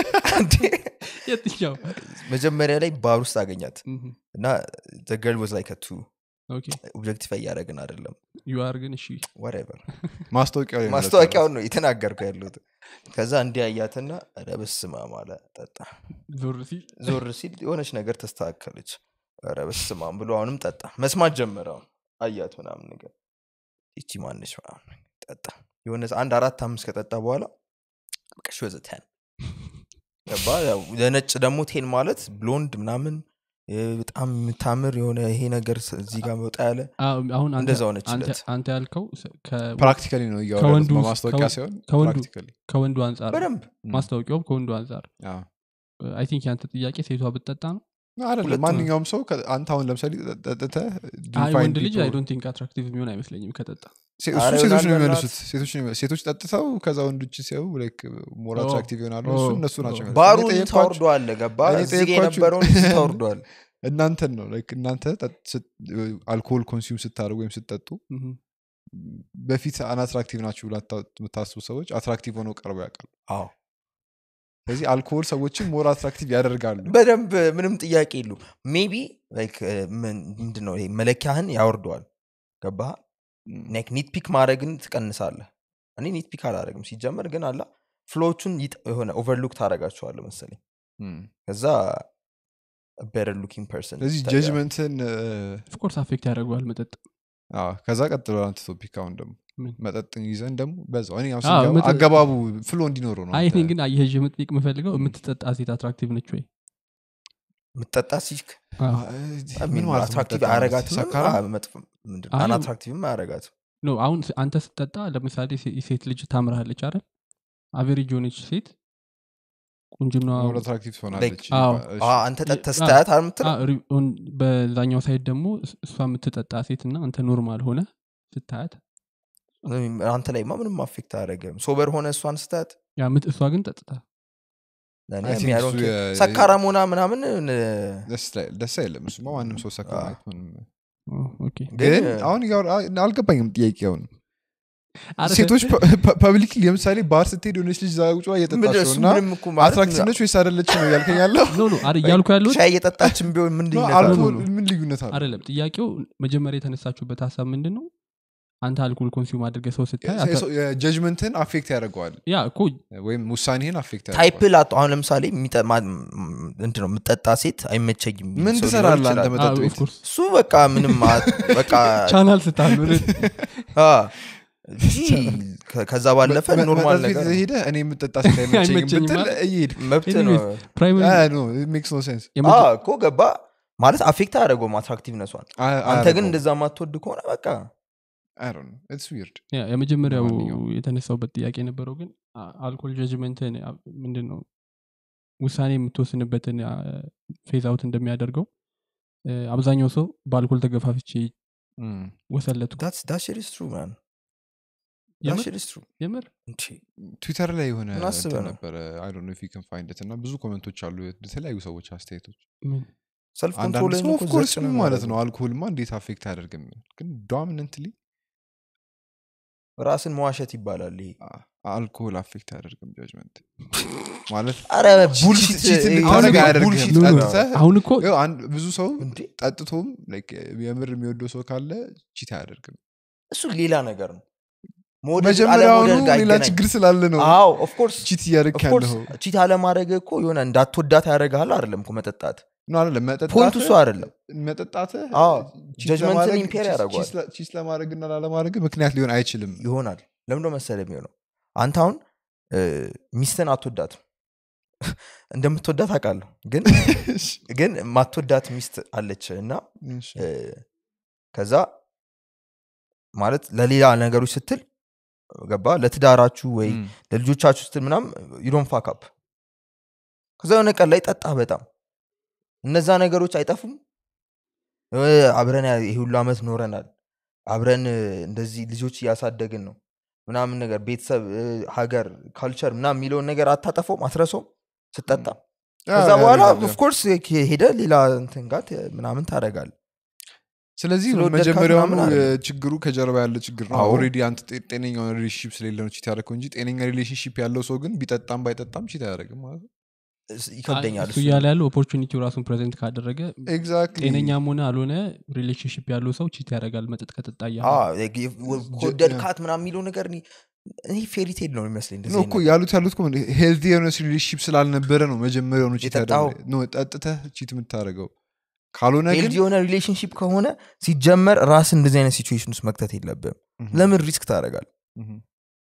የትኛው መጀመሪያ ላይ ባር ውስጥ አገኛት ምም፣ እና ገርል ወዝ ላይ ከቱ ኦኬ ኦብጀክቲፋይ እያደረግን አይደለም ዩአር ግን እሺ ወሬቨር ማስታወቂያው ላይ ማለት ነው። ማስታወቂያውን ነው የተናገርኩ ያለሁት ከዛ እንዲያያትና ኧረ በስመ አብ አለ ጠጣ ዞር ሲል ዞር ሲል የሆነች ነገር ተስተካከለች ኧረ በስመ አብ ብሎ አሁንም ጠጣ መስማት ጀመረ አሁን አያት ምናምን ነገር ይቺ ማነች ምናምን ጠጣ የሆነ አንድ አራት አምስት ከጠጣ በኋላ በቃ ሺ ወዘ ቴን ገባ ያው ለነጭ ደግሞ ቴን ማለት ብሎንድ ምናምን እ፣ በጣም የምታምር የሆነ ይሄ ነገር ስ- እዚህ ጋር መውጣ ያለ አዎ፣ አሁን አንተ- እንደዛ ሆነችለት። አንተ- አንተ ያልከው ስ- ከ- ፕራክቲካሊ ነው እያወራሁት ከወንዱ- በማስታወቂያ ከወንዱ- ሲሆን ከወንዱ- ፕራክቲካሊ ከወንዱ አንጻር ነው። በደንብ ማስታወቂያውም ከወንዱ አንጻር አዎ። አይ ቲንክ ያንተ ጥያቄ ሴቷ ብትጠጣ ነው አይደለም ሁለቱም። ማንኛውም ሰው ከ- አንተ አሁን ለምሳሌ ጠጥተህ አይ ወንድ ልጅ አይ ዶንት ቲንክ አትራክቲቭ የሚሆን አይመስለኝም ከጠጣ ሴ- አረ እሱ ሴቶች ነው ይሆናል የሚመልሱት ሴቶች ነው የሚመልሱት። ሴቶች ጠጥተው ከዛ ወንዶች ሲያዩ ሞር ኦ፣ አትራክቲቭ ይሆናሉ ኦ፣ እሱ እነሱ ኦ። ናቸው የሚመልሱት። ባሩን እኔ ጠየኳችሁ- ታወርደዋለ ገባ እኔ እዚህ ጋ ጠየኳችሁ- የነበረውን እዚህ ታወርደዋል እናንተን ነው ላይክ እናንተ ጠጥ- ስት- አልኮሆል ኮንሱም ስታደርጉ ወይም ስትጠጡ ምም። በፊት አንአትራክቲቭ ናችሁ ብላ የምታስቡ ሰዎች አትራክቲቭ ሆነው ቀርበው ያውቃሉ አዎ ስለዚህ አልኮሆል ሰዎችን ሞር አትራክቲቭ ያደርጋሉ በደንብ ምንም ጥያቄ የሉ ሜቢ ምንድነው ይሄ መለኪያህን ያወርደዋል ገባ ኔክ ኒት ፒክ ማድረግን ትቀንሳለህ እኔ ኒት ፒክ አላደረግም ሲጀመር ግን አላ ፍሎዎቹን ይጥ- የሆነ ኦቨርሉክ ታደረጋቸዋለ መሰለኝ እም። ከዛ ቤተር ሉኪንግ ፐርሰን ስለዚህ ጀጅመንትን ኦፍኮርስ አፌክት ያደርገዋል መጠጥ ከዛ ቀጥሎ አንተ ቶፒክ አሁን ደግሞ ምን? መጠጥን ይዘን ደግሞ በዛው እኔ አሁን አዎ፣ ስንገባ መጠጥ- አገባቡ ፍሎ እንዲኖረው ነው አይ አንተ- እኔ ግን አየህ የምጥቅ የምፈልገው የምትጠጣ ሴት አትራክቲቭ ነች ወይ ምጠጣ ሲክ አዎ። አይ፣ ምን ማለት ነው አትራክቲቭ መጠጥ ማለት? አያረጋትም ሰካራም? አይ፣ አናትራክቲቭም አያረጋትም ኖ አሁን ስ- አንተ ስትጠጣ ለምሳሌ ሴ- ሴት ልጅ ታምርሃለች አይደል አቬሬጅ የሆነች ሴት ቁንጅና ሞር አትራክቲቭ ትሆናለች አዎ። ይባላል። እሺ። አ፣ አንተ ጠጥተህ አ- ስታያት አልምትል በዛኛው ሳይድ ደግሞ እስ- እሷ የምትጠጣ ሴት እና አንተ ኖርማል ሆነ ስታያት አንተ ላይማ ምንም አፌክት አያደረግም ሶበር ሆነ እሷን ስታያት ያ ምት- እሷ ግን ጠጥታ ለእኔ I think የሚያደርግ እሱ የ- ሰካራም ሆና ምናምን እ፣ ደስ ላይ- ደስ አይልም እሱማ ማንም ሰው ሰካ አዎ። ማየት ምንም ኦ፣ ኦኬ። ግን ግን አሁን እያወራ- አልገባኝም ጥያቄውን አረ ሴቶች ፐብሊክ ለምሳሌ ባር ስትሄድ የሆነች ልጅ ዛ ቁጭ ብላ ምን እየጠጣች ነው እሱ እና ምንም እኮ ማለት አትራክቲቭ ነች ወይስ አይደለች ነው እያልከኝ ያለው ኖ ኖ አረ እያልኩ ያለሁት ሻይ እየጠጣችን ቢሆን ምን ልዩነት አለው? አልኮል ነው። ምን ልዩነት አለ አይደለም ጥያቄው መጀመሪያ የተነሳችሁበት ሀሳብ ምንድን ነው አንተ አልኮል ኮንሱም አድርገ ሰው ስታይ አታ- ጀጅመንትን አፌክት ያደርገዋል ያ እኮ ወይም ውሳኔህን አፌክት ታይፕ ያደርገዋል ላጡ አሁን ለምሳሌ የሚጠ- ማ- ምንድን ነው የምጠጣ ሴት አይመቸኝም የሚል ምን ሰው ሊኖር ትሰራለህ አንተ ይችላል። መጠጥ አዎ፣ ቤት of course። እሱ በቃ ምንም አ- በቃ ቻናል ስታሉ አ፣ እንጂ ከ- ከዛ ባለፈ መ- ኖርማል መጠጥ ቤት ነገር ነው። ሄደህ እኔ የምጠጣ ሴት አይመቸኝም አይመቸኝም ብትል ማለት? እየሄድክ መብት ነው Anyways፣ ፕራይመሪ ሜክስ ኖ ሴንስ አ፣ እኮ ገባ ማለት አፌክት አያደረገውም አትራክቲቭነሷን አ- አንተ ግን አያደርገውም። እንደዛ ማትወድ ከሆነ በቃ I don't know. It's weird. ያ፣ የመጀመሪያው ለማንኛውም። የተነሳውበት ጥያቄ የነበረው ግን አ- አልኮል ጀጅመንትን ምንድን ነው ውሳኔ የምትወስንበትን ፌዝ አውት እንደሚያደርገው እ፣ አብዛኛው ሰው በአልኮል ተገፋፍቼ Mm. ወሰለቱ ዳሽሪስ ትሩ ማን የምር? ዳሽሪስ ትሩ የምር ትዊተር ላይ የሆነ ምን አስበህ እንትን ነው? ነበረ አይ ዶንት ኖ ኢፍ ዩ ካን ፋይንድ ኢት እና ብዙ ኮመንቶች አሉ የተለያዩ ሰዎች አስተያየቶች ምን? ሰልፍ አንዳንድ ኮንትሮል ሰው ኦፍኮርስ ምን ማለት ነው አልኮሆልማ እንዴት አፌክት አያደርግም ግን ዶሚነንትሊ ራስን መዋሸት ይባላል ይሄ አልኮሆል አፌክት አያደርግም ጃጅመንት ማለት አረ ቡልሺት ቺት ይሄ እንድታደርግ አሁን አያደርግም። ቡልሺት ኖ፣ ኖ፣ ነው። ጠጥተህ- አሁን እኮ ይኸው አንድ ብዙ ሰው እንዴ ጠጥቶም like የምር የሚወደው ሰው ካለ ቺት አያደርግም እሱ ሌላ ነገር ነው መውደድ መጀመሪያውኑ አለመውደድ ጋር ሌላ አይገናኝም። ችግር ስላለ ነው አዎ ኦፍኮርስ ቺት እያደረግ ያለኸው ቺት አለማድረግ እኮ የሆነ እንዳትወዳት ያደረግሃል አይደለም እኮ መጠጣት ነው አይደለም ፖይንቱ እሱ መጠጣትህ አይደለም መጠጣትህ አዎ፣ ቺት ጀጅመንትን ለማድረግ- ኢምፔር ቺት- ያደርገዋል። ቺት ለ- ቺት ለማድረግና ላለማድረግ ምክንያት ሊሆን አይችልም ይሆናል ለምንደ መሰለ የሚሆነው አንተ አሁን እ፣ ሚስትን አትወዳትም እንደምትወዳት አውቃለሁ ግን ግን ማትወዳት ሚስት አለች እና እሺ። እ፣ ከዛ ማለት ለሌላ ነገሮች ስትል ገባ ለትዳራችሁ ወይ እም፣ ለልጆቻችሁ ስትል ምናም ዩዶን ፋካፕ ከዛ የሆነ ቀን ላይ ጠጣ በጣም እነዛ ነገሮች አይጠፉም እ፣ አብረን ያ- ይሄ ሁሉ ዓመት ኖረናል አብረን እ፣ እንደዚህ ልጆች እያሳደግን ነው ምናምን ነገር ቤተሰብ እ፣ ሀገር ካልቸር ምናምን የሚለውን ነገር አታጠፈውም አትረሰውም ስጠጣ ከዛ ያ- በኋላ ያ- ያ- ኦፍኮርስ ሄደ ሌላ እንትን ጋር ት- ምናምን ታደረጋል ስለዚህ ስለወደድካት መጀመሪያውኑ ምናምን አይደለም። እ፣ ችግሩ ከጀርባ ያለ ችግር ነው አዎ። ኦልሬዲ አንተ ጤ- ጤነኛውን ሪሌሽንሽፕ ስለሌለ ነው ቺት ያደረገው እንጂ ጤነኛ ሪሌሽንሽፕ ያለው ሰው ግን ቢጠጣም ባይጠጣም ቺት አያደርግም ማለት ነው እስ- ይከብደኛል እሱ እሱ እያለ ያለው ኦፖርቹኒቲው ራሱን ፕሬዘንት ካደረገ ኤግዛክትሊ ጤነኛም ሆነ አልሆነ ሪሌሽንሽፕ ያለው ሰው ቺት ያደርጋል መጠጥ ከጠጣ እያለ አዎ፣ like if- ወ- ከወደድካት ምናምን የሚለው ነገር እኔ- እኔ ፌሪቴል ነው የሚመስለኝ እንደዚህ ነው አይነት እኮ ያሉት ያሉት ሄልቲ የሆነ ሪሌሽንሽፕ ስላልነበረ ነው መጀመሪያውኑ ቺት የጠጣኸው። ያደረገው። ነው ጠጥተህ ቺት የምታደርገው ካልሆነ ግን ሄልድ የሆነ ሪሌሽንሽፕ ከሆነ ሲጀመር ራስ እንደዚህ አይነት ሲቹዌሽን ውስጥ መክተት የለብም Mhm. ለምን ሪስክ ታደርጋል Mhm.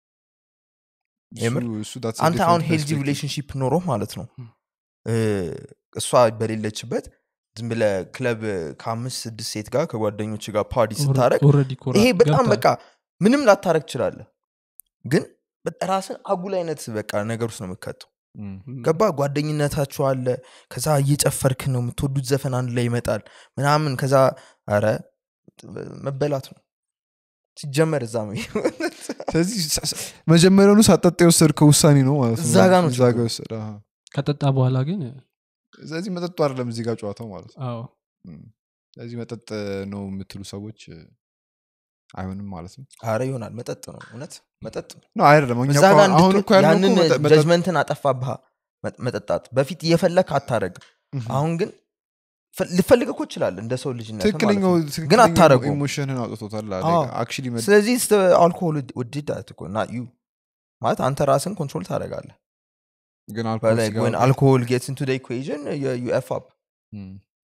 የምር? እሱ- እሱ that's a አንተ different አሁን ሄልዲ perspective. ሪሌሽንሽፕ ኖሮ ማለት ነው ም። እ፣ እሷ በሌለችበት ዝም ብለ ክለብ ከአምስት ስድስት ሴት ጋር ከጓደኞች ጋር ፓርቲ ስታደረግ ኦልሬዲ እኮ ይሄ ራ- በጣም ገብተሃል። በቃ ምንም ላታረግ ትችላለህ ግን በ- ራስን አጉል አይነት በቃ ነገር ውስጥ ነው የምከተው Mm. ም፣ ገባ ጓደኝነታችሁ አለ ከዛ እየጨፈርክ ነው የምትወዱት ዘፈን አንድ ላይ ይመጣል ምናምን ከዛ ረ መበላት ነው ሲጀመር እዛ ነው ስለዚህ ሳ- ሳ- መጀመሪያውኑ ሳጠጣ የወሰድከው ውሳኔ ነው ማለት ነው እዛ ጋ ነው እዛ ጋ ችግሩ። የወሰደ አሃ። ከጠጣ በኋላ ግን ስለዚህ መጠጡ አይደለም እዚህ ጋር ጨዋታው ማለት ነው አዎ Mm. ስለዚህ መጠጥ ነው የምትሉ ሰዎች እ፣ አይሆንም ማለት ነው አረ ይሆናል መጠጥ ነው እውነት መጠጥ ነው ነው አይደለም እኛ እዛ እኮ ጋር አሁን እኮ ያልነው ያንን እኮ መጠ- መጠጥ- ጀጅመንትን አጠፋብህ መ- መጠጣት በፊት እየፈለግ አታረግ Mhm. አሁን ግን ፈ- ልፈልግ እኮ ይችላል እንደ ሰው ልጅነት ትክክለኛው ግን ትክክለኛው አታረገውም። ኢሞሽንህን አውጥቶታል አዎ። አክቹሊ ስለዚህ አልኮሆል ውድዳት እኮ እና ዩ ማለት አንተ ራስን ኮንትሮል ታደረጋለህ ግን አልኮል But like ሲገባ when alcohol gets into the equation, you, you F up. Mm.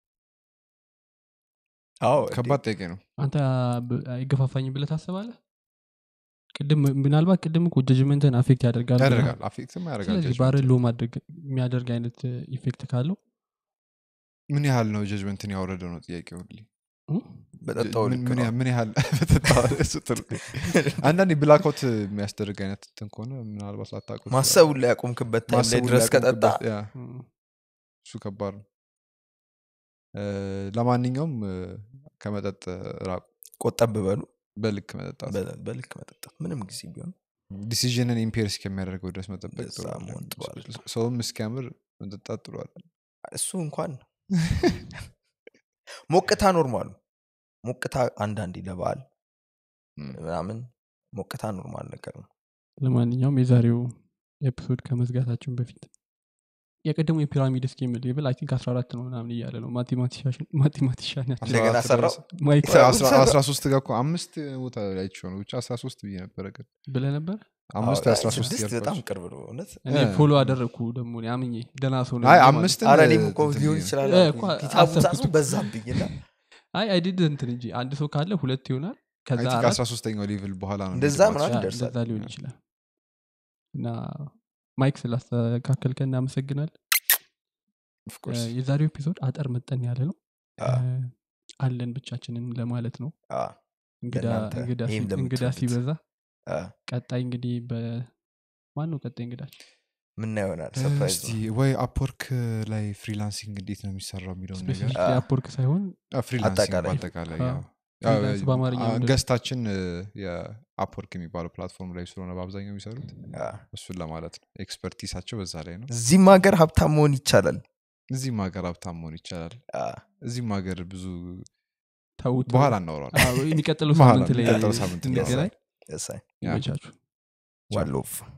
አዎ ከባድ ጥያቄ ነው አንተ ብ- አይገፋፋኝም ብለህ ታስባለህ ቅድም ምናልባት ቅድም እኮ ጀጅመንትን አፌክት ያደርጋል ብለሃል። ያደርጋል አፌክትም ያደርጋል ስለዚህ judgment። ባርን ሎ ማድረግ የሚያደርግ አይነት ኢፌክት ካለው ምን ያህል ነው ጀጅመንትን ያወረደው ነው ጥያቄ ሁሌ እ? በጠጣው ምን- ልክ ምን ነው። ያህል- ምን ያህል በጠጣው እሱ ጥሩ አንዳንዴ ብላክአውት የሚያስደርግ አይነት እንትን ከሆነ ምናልባት ላታውቁ ማሰቡን ላይ ያቆምክበት ታይም ላይ ድረስ ከጠጣ እም፣ እሱ ከባድ ነው እ፣ ለማንኛውም እ፣ ከመጠጥ ራቁ ቆጠብ በሉ በልክ መጠጣት በ- በልክ መጠጣት ምንም ጊዜ ቢሆን ዲሲዥንን ኢምፔር እስከሚያደርገው ድረስ መጠበቅ እንደዛ ጥሩ አይደለም። መሆን ጥሩ አይደለም። ሰውም እስኪያምር መጠጣት ጥሩ አይደለም። እሱ እንኳን ሞቅታ ኖርማሉ ሞቅታ አንዳንዴ ለበዓል እም። ምናምን ሞቅታ ኖርማል ነገር ነው ለማንኛውም የዛሬው ኤፒሶድ ከመዝጋታችን በፊት የቀደሙ የፒራሚድ ስኪም ሌብል አይ ቲንክ 14 ነው ምናምን እያለ ነው ማቴማቲሻን ያቸው እንደገና አስራ ሰራው አራት ማይክ ድረስ- አስራ- አስራ ሶስት ጋር እኮ አምስት ቦታ አይቼው ነው ብቻ አስራ ሶስት ብዬ ነበረ ግን ብለ ነበር አምስት አዎ፣ አስራ ሶስት ስድስት በጣም እያልኳቸው። ቅርብ ነው እውነት እኔ እ። ፎሎ አደረግኩ ደግሞ እኔ አምኜ ደህና ሰው ነኝ አይ ብዬ ማለት ነው። አምስትን አረ እኔም እኮ እንትን ሊሆን ብዬ ነው። ይችላል እ፣ አልኩኝ። እኮ ሂሳቡ አሰብኩት ጻፉ እኮ። በዛብኝ እና አይ አይዲድ እንትን እንጂ አንድ ሰው ካለ ሁለት ይሆናል ከዛ አይ ቲንክ አራት አስራ ሶስተኛው ሌቭል በኋላ ነው እንደዛ የሚገባው። ምናምን ያ፣ ይደርሳል። እንደዛ ሊሆን ይችላል እና ማይክ ስላስተካከልከ እናመሰግናል Of course። የዛሬው ኤፒሶድ አጠር መጠን ያለ ነው አ፣ እ፣ አለን ብቻችንን ለማለት ነው አ፣ እንግዳ ለእናንተ እንግዳ ይህም ሲ- እንግዳ ለምትወዱት። ሲበዛ አ፣ ቀጣይ እንግዲህ በማን ነው ቀጣይ እንግዳችን ምና ይሆናል ሰርፕራይዝ እስቲ ወይ አፕወርክ ላይ ፍሪላንሲንግ እንዴት ነው የሚሰራው የሚለውን ነገር ስፔሲፊክ አ። የአፕወርክ ሳይሆን አ፣ ፍሪላንሲንግ አጠቃላይ። በአጠቃላይ አ፣ ያው ፍሪላንስ በአማርኛ አ፣ ምንድን ነው? ገስታችን እ፣ የአፕወርክ የሚባለው ፕላትፎርም ላይ ስለሆነ በአብዛኛው የሚሰሩት አ፣ እሱን ለማለት ነው ኤክስፐርቲሳቸው በዛ ላይ ነው እዚህም ሀገር ሀብታም መሆን ይቻላል እዚህም ሀገር ሀብታም መሆን ይቻላል አ፣ እዚህም ሀገር ብዙ ተውት በኋላ እናወራለን አዎ፣ የሚቀጥለው በኋላ ሳምንት ላይ የሚቀጥለው ሳምንት ላይ እንገናኝ እሰይ ያ። ይመቻችሁ ዋሎፍ